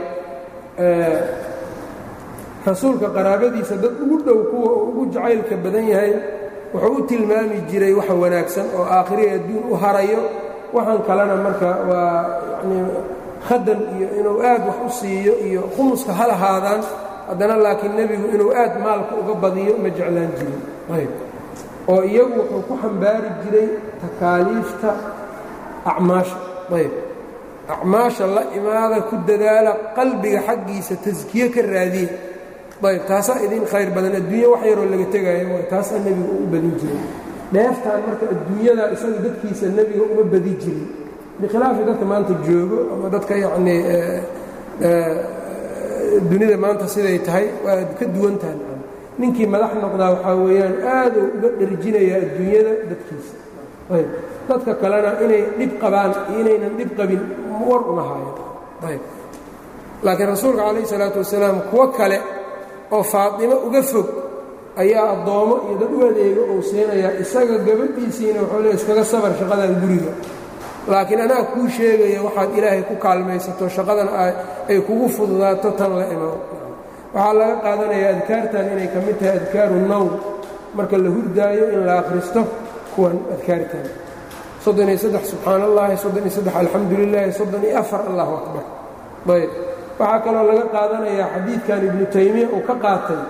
rasuulka qaraabadiisa dad ugu dhow kuwa ugu jacaylka badan yahay wuxuu u tilmaami jiray waxa wanaagsan oo aakhiriya adduun u harayo waxaan kalena marka waa yanii khadan iyo inuu aad wax u siiyo iyo khumuska ha lahaadaan haddana laakiin nebigu inuu aad maalka uga badiyo ma jeclaan jirin ayb oo iyagu wuxuu ku xambaari jiray takaaliifta acmaasha ayb acmaasha la imaada ku dadaala qalbiga xaggiisa taskiye ka raadiya ayb taasaa idin khayr badan adduunya wax yaroo laga tegaayo waay taasaa nebiga u badin jiray dheeftaan marka adduunyada isaga dadkiisa nebiga uma badi jirin bikhilaafi dadka maanta joogo ama dadka yacnii dunida maanta siday tahay waa ka duwan tahay ninkii madax noqdaa waxaa weeyaan aaduu uga dherjinayaa adduunyada dadkiisa ayb dadka kalena inay dhib qabaan iyo inaynan dhib qabin war uma haayo ayb laakiin rasuulka calayh isalaatu wasalaam kuwo kale oo faatimo uga fog ayaa addoommo iyo dad u adeega uu siinayaa isaga gabadhiisiina wuxuu le iskaga sabar shaqadan guriga laakiin anaa kuu sheegaya waxaad ilaahay ku kaalmaysato shaqadan ay kugu fududaato tan la imaw waxaa laga qaadanayaa adkaartan inay ka mid tahay adkaaru nowm marka la hurdaayo in la akhristo kuwan adkaartan soddon iyo saddex subxaan allahi soddon iyo saddex alxamdu lilaahi soddon iyo afar allahu akbar ayb waxaa kaloo laga qaadanayaa xadiidkan ibnu taymiya uu ka qaatay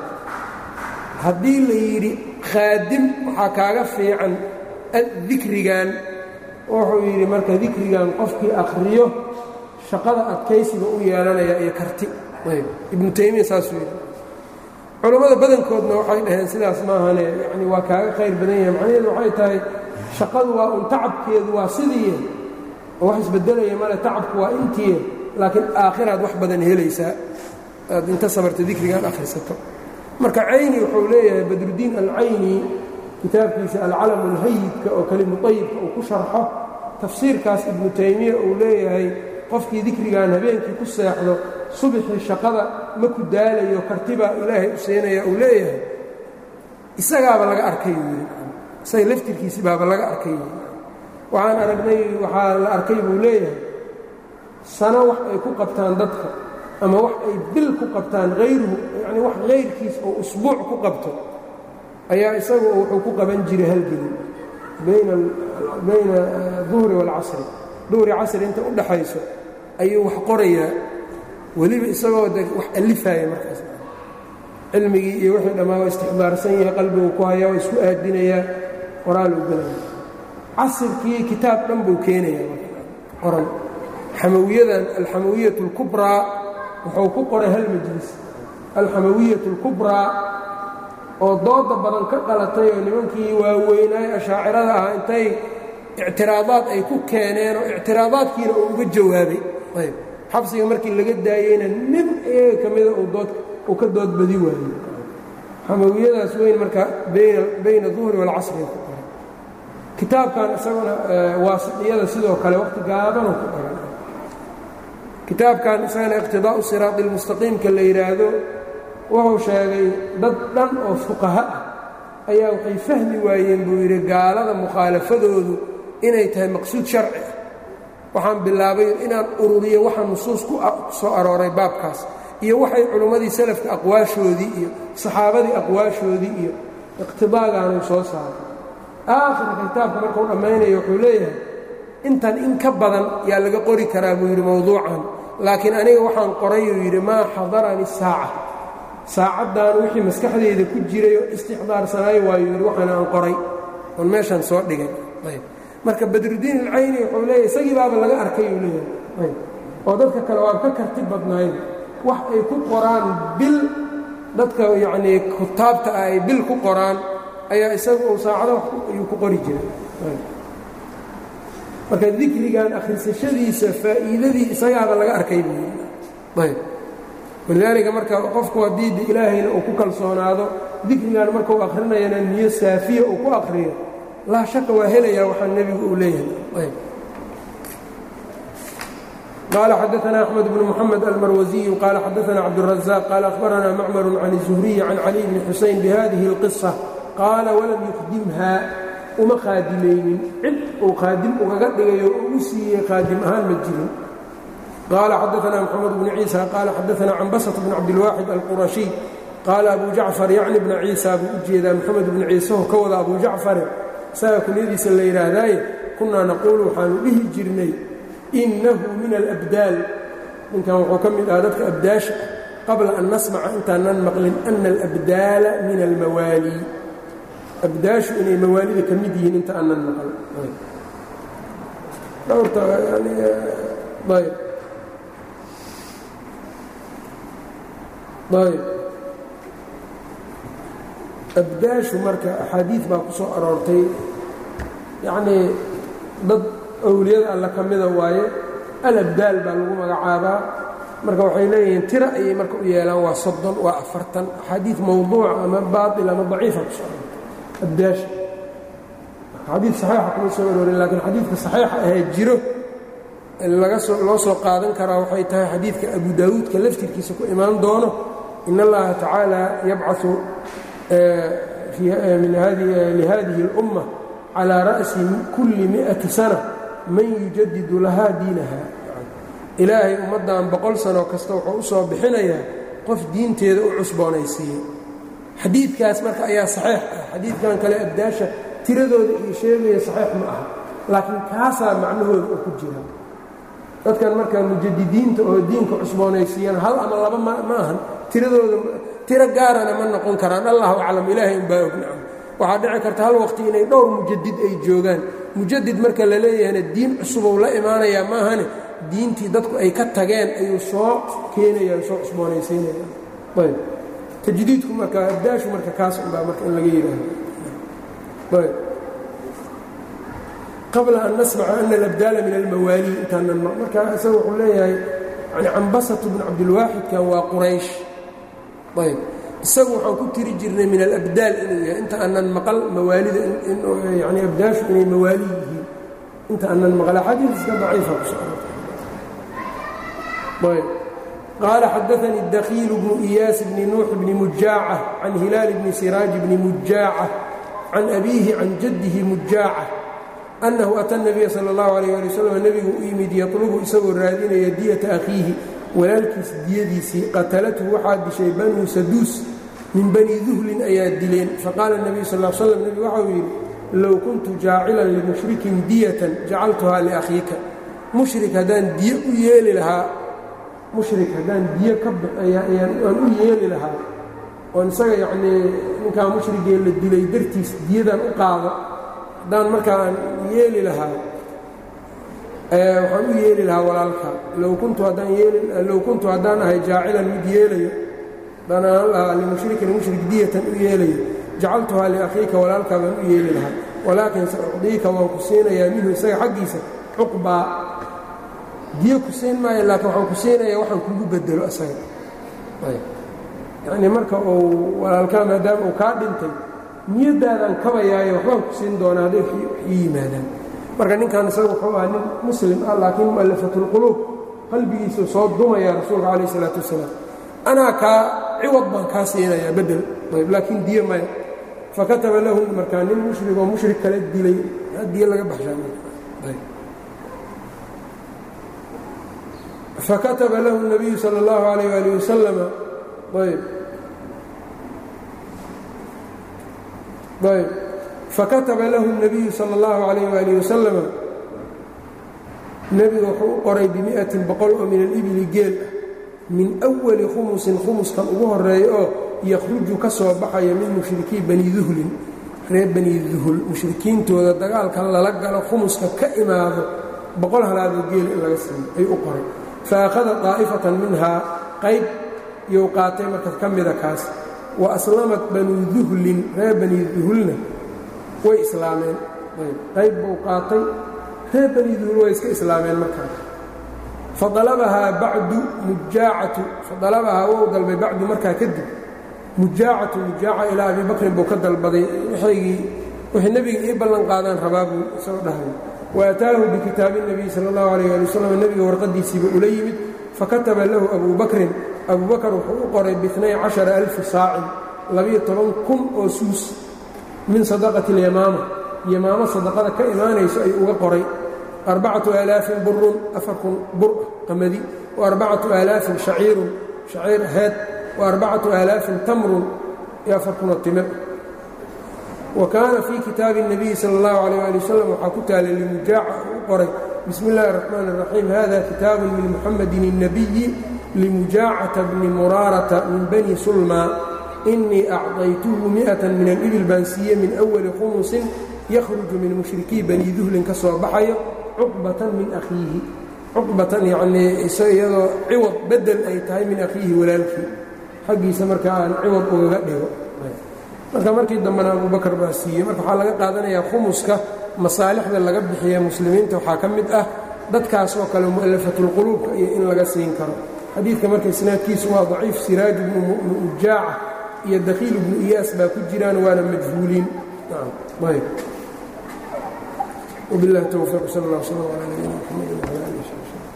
haddii la yidhi khaadim waxaa kaaga fiican dikrigan wuxuu yidhi marka dikrigan qofkii akhriyo shaqada adkaysiga u yeelanaya iyo karti ayb ibnu taymiya saasuu yidhi culammada badankoodna waxay dhaheen sidaas maahane yani waa kaaga khayr badan yahay macnaheedu waxay tahay shaqadu waa un tacabkeedu waa sidiiye oo wax isbedelaya male tacabku waa intiye laakiin aakhiraad wax badan helaysaa aad inta sabarta dikrigan akhrisato marka cayni wuxuu leeyahay badrudiin alcayni kitaabkiisa alcalam ulhayidka oo kelimu ayibka uu ku sharxo tafsiirkaas ibnu taymiya uu leeyahay qofkii dikrigan habeenkii ku seexdo subixii shaqada ma ku daalayo kartibaa ilaahay u siinaya uu leeyahay isagaaba laga arkay uu yidhi isaga laftirkiisi baaba laga arkay waxaan aragnay waxaa la arkay buu leeyahay sano wax ay ku qabtaan dadka ama wax ay bil ku qabtaan hayruhu yacnii wax hayrkiis oo usbuuc ku qabto ayaa isagu wuxuu ku qaban jiray halgelin bayna bayna duhri waalcasri duhri casri inta u dhaxayso ayuu wax qorayaa weliba isagoo de wax alifaya markaas cilmigii iyo wixii dhammaa waa istixbaarsan yahay qalbigu ku hayaa waa isku aadinayaa qoraal u gelaya casirkii kitaab dhan buu keenayaa qoran xamawiyadan alxamawiyat اlkubraa wuxuu ku qoray hal majlis alxamawiyat اlkubraa oo dooda badan ka qalatay oo nimankii waaweynaay ashaacirada ahaa intay ictiraadaad ay ku keeneen oo ictiraadaadkiina uu uga jawaabay ayb xabsiga markii laga daayeyna nin iyaga ka mida uu ka doodbadi waayey xamawiyadaas weyn marka bayna duhri waalcasri ku qoray kitaabkan isaguna waasidiyada sidoo kale waqti gaabanu ku qoran kitaabkan isagana iqtidaa'u siraadi اlmustaqiimka la yidhaahdo wuxuu sheegay dad dhan oo fuqaha ah ayaa waxay fahmi waayeen buu yidhi gaalada mukhaalafadoodu inay tahay maqsuud sharci ah waxaan bilaabay inaan ururiyo waxa nusuus ku soo arooray baabkaas iyo waxay culimmadii salafka aqwaashoodii iyo saxaabadii aqwaashoodii iyo iqtidaagaanuu soo saaray aakhirka kitaabka markuu dhammaynayo wuxuu leeyahay intan in ka badan yaa laga qori karaa buu yidhi mowduucan laakiin aniga waxaan qorayuu yidhi maa xadarani saaca saacaddan wixii maskaxdayda ku jiray oo istixdaarsanaayo waayuu yidhi waxaana aan qoray oon meeshaan soo dhigay ayb marka badrudiin alcayni wuxuu leeyahy isagii baaba laga arkay uu leeyahay ayb oo dadka kale waa ka karti badnayd wax ay ku qoraan bil dadka yacnii kutaabta ah ay bil ku qoraan ayaa isagu uu saacado wax ayuu ku qori jiray marka dikrigan akhrisashadiisa faa'iidadii isagaaba laga arkay buu yidhi ayb walidaalika marka qofku haddii de ilaahayna uu ku kalsoonaado dikrigan markuu akhrinayana niyo saafiya uu ku akhriyo laa shaka waa helayaa waxaa nebigu uu leeyahay قال xدثنا أحمد بن محمد المروزي قال xدثنا عبدالرزاق قال أخبرنا معمر عن الزهري عن علي بن حuسين بهذه القصة قال ولم يخdمها uma khaadimaynin cid uu khaadim ugaga dhigayo oo u siiyey khaadim ahaan ma jirin قال xدثنا محمد بن عيسى قال xدثنا عنبسة بن عبدالواحد القرشي قال أبو جعفر يعني بن عيسى buu u jeedaa محمد بن ciise oo ka wada أبو جacفare isaga kunyadiisa la yidhaahdaaye kunaa naquulu waxaanu dhihi jirnay inahu min alabdaal ninkan wuxuu ka mid aha dadka abdaasha qabla an nasmaca intaanan maqlin ana alabdaala min almawaali abdaashu inay mawaalida ka mid yihiin inta aanan maqlin dhowrta yani ayb ayb abdaashu marka axaadiid baa ku soo aroortay yacnii dad awliyada alle ka mida waaye alabdaal baa lagu magacaabaa marka waxay leeyihiin tira ayay marka u yeelaan waa soddon waa afartan axaadiid mawduuca ama baail ama daciifa ku soo aroortay abdaasha xadiid saxiixa kuma soo aroorin laakiin xadiidka saxiixa ahee jiro laga soo loo soo qaadan karaa waxay tahay xadiidka abu daawuudka laftirkiisa ku imaan doono in allaha tacaala yabcau lihadihi اlumma calىa ra'si kulli miئati sana man yujadidu lahaa diinaha ilaahay ummaddan boqol sano kasta wuxuu u soo bixinayaa qof diinteeda u cusboonaysiiyey xadiidkaas marka ayaa saxiix ah xadiidkan kale abdaasha tiradooda iyo sheegaya saxiix ma aha laakiin kaasaa macnahooda oo ku jira dadkan marka mujadidiinta oo diinka cusboonaysiiyana hal ama laba ma ahan tiradooda tiro gaarana ma noqon karaan allahu aclam ilaahay unbaa ognacam waxaa dhici karta hal waqti inay dhowr mujadid ay joogaan mujadid marka la leeyahayna diin cusubou la imaanayaa maahane diintii dadku ay ka tageen ayuu soo keenayaan soo cusboonaysiinayaan ayb tajdiidku marka abdaashu marka kaas unbaa marka in laga yidhaahdo ayb qabla an nasmaca ana alabdaala min almawaali intaanan marka isaga wuxuu leeyahay yani cambasatu bn cabdilwaaxidkan waa quraysh ayb isagu waxaan ku tiri jirnay min alabdaal inuu yahay inta aanan maqal mawaalida yani abdaashu inay mawaali yihiin inta aanan maqal axaadiis iska daciifa ku soo ayb qaala xadaanii dakiilu bnu iyaas bni nuux bni mujaaca can hilaal bni siraaj bni mujaaca can abiihi can jaddihi mujaaca annahu ata nabiya sala اllahu alayh ali wasalam nebigu u yimid yatlubu isagoo raadinaya diyata akhiihi walaalkiis diyadiisii qatalathu waxaa dishay banuu saduus min bani duhlin ayaa dileen faqaala nebiyu sal l slam nebigu waxau yidhi low kuntu jaacilan limushrikin diyatan jacaltuhaa liakhiika mushrik haddaan diyo u yeeli lahaa mushrik haddaan biyo ka ayaan u yeeli lahaa oon isaga yacnii ninkaa mushrigee la dilay dartiis diyadan u qaado haddaan markaan yeeli lahaa waxaan u yeeli lahaa walaalka low kuntu haddaan yeelilow kuntu haddaan ahay jaacilan mid yeelayo haddaan aan lahaa limushrikin mushrik diyatan u yeelayo jacaltuhaa liakhiika walaalkaa baan u yeeli lahaa walaakin sa ucdiika waan ku siinayaa minhu isaga xaggiisa cuqbaa diyo ku siin maayo laakiin waxaan ku siinayaa waxaan kugu bedelo isaga yacnii marka uu walaalkaa maadaama uu kaa dhintay niyaddaadaan kabayaayo waxbaan ku siin doonaa hadday wax ii yimaadaan marka ninkan isaga wuxuu ahaa nin muslim ah laakiin mu'alafatulquluub qalbigiisuu soo dumaya rasuulka calayh isalaatu wasalaam anaa kaa ciwad baan kaa siinayaa bedel ayb laakiin diyo maya fakataba lahu markaa nin mushrig oo mushrik kala dilay diyo laga baxshaa fakataba lahu الnabiyu salى اllahu عalayh ali wasalama ayb ayb fakataba lahu الnabiyu salى اllahu عalayh ali wasalama nebiga wuxuu u qoray bimiئatin boqol oo min alibili geel ah min أwali khumusin khumuskan ugu horeeya oo yakhruju ka soo baxaya min mushrikii bani duhlin reer bani duhul mushrikiintooda dagaalka lala galo khumuska ka imaado boqol halaadoo geela in laga siiyo ay u qoray fa akhada daa'ifatan minhaa qayb iyou qaatay marka ka mida kaas wa aslamat banu duhlin reer bani duhulna way islaameen qayb buu qaatay reer bani duhul way iska islaameen markaa faalabahaa bacdu mujaacatu faalabahaa wou dalbay bacdu markaa kadib mujaacatu mujaaca ilaa abi bakrin buu ka dalbaday wixii nebiga ii ballan qaadaan rabaa buu isagoo dhahay wa ataahu bikitaabi الnabiy sala اllahu alayh ali wasalam nebiga warqadiisiiba ula yimid fakataba lahu abu bakrin abu bakr wuxuu u qoray biinay cashara alfi saacin labiyo toban kun oo suus min sadaqati اlyamaama yamaamo sadaqada ka imaanayso ay uga qoray arbacatu aalaafin burun afar kun bur qamadi wa arbacatu aalaafin shaciirun shaciir aheed wa arbacatu aalaafin tamrun iyo afar kunoo timir wa kaana fii kitaabi الnabiyi sala اllahu alayh ali wasalam waxaa ku taalay limujaaca uu u qoray bismi اllahi الraxmaan الraxiim hada kitaabu min muxamadin الnabiyi limujaacata bni muraarata min bani sulma inii acطaytuhu miئata min alibil baan siiye min أwali khumusin yakhruju min mushrikii bani duhlin ka soo baxayo cuqbatan min akhiihi cuqbatan yacnii iyadoo ciwad bedel ay tahay min akhiihi walaalkii xaggiisa marka aan ciwad ugaga dhigo marka markii dambena abubakar baa siiyey marka waxaa laga qaadanayaa khumuska masaalixda laga bixiya muslimiinta waxaa ka mid ah dadkaas oo kale mu'alafatulquluubka iyo in laga siin karo xadiidka marka isnaadkiisu waa daciif siraaj ibnu mujaaca iyo dakhiil ibnu iyaas baa ku jiraan waana majhuuliin ayb وبالله التوفيق صلى الله وسلم على نبينا محمد وعلى اله وصحبه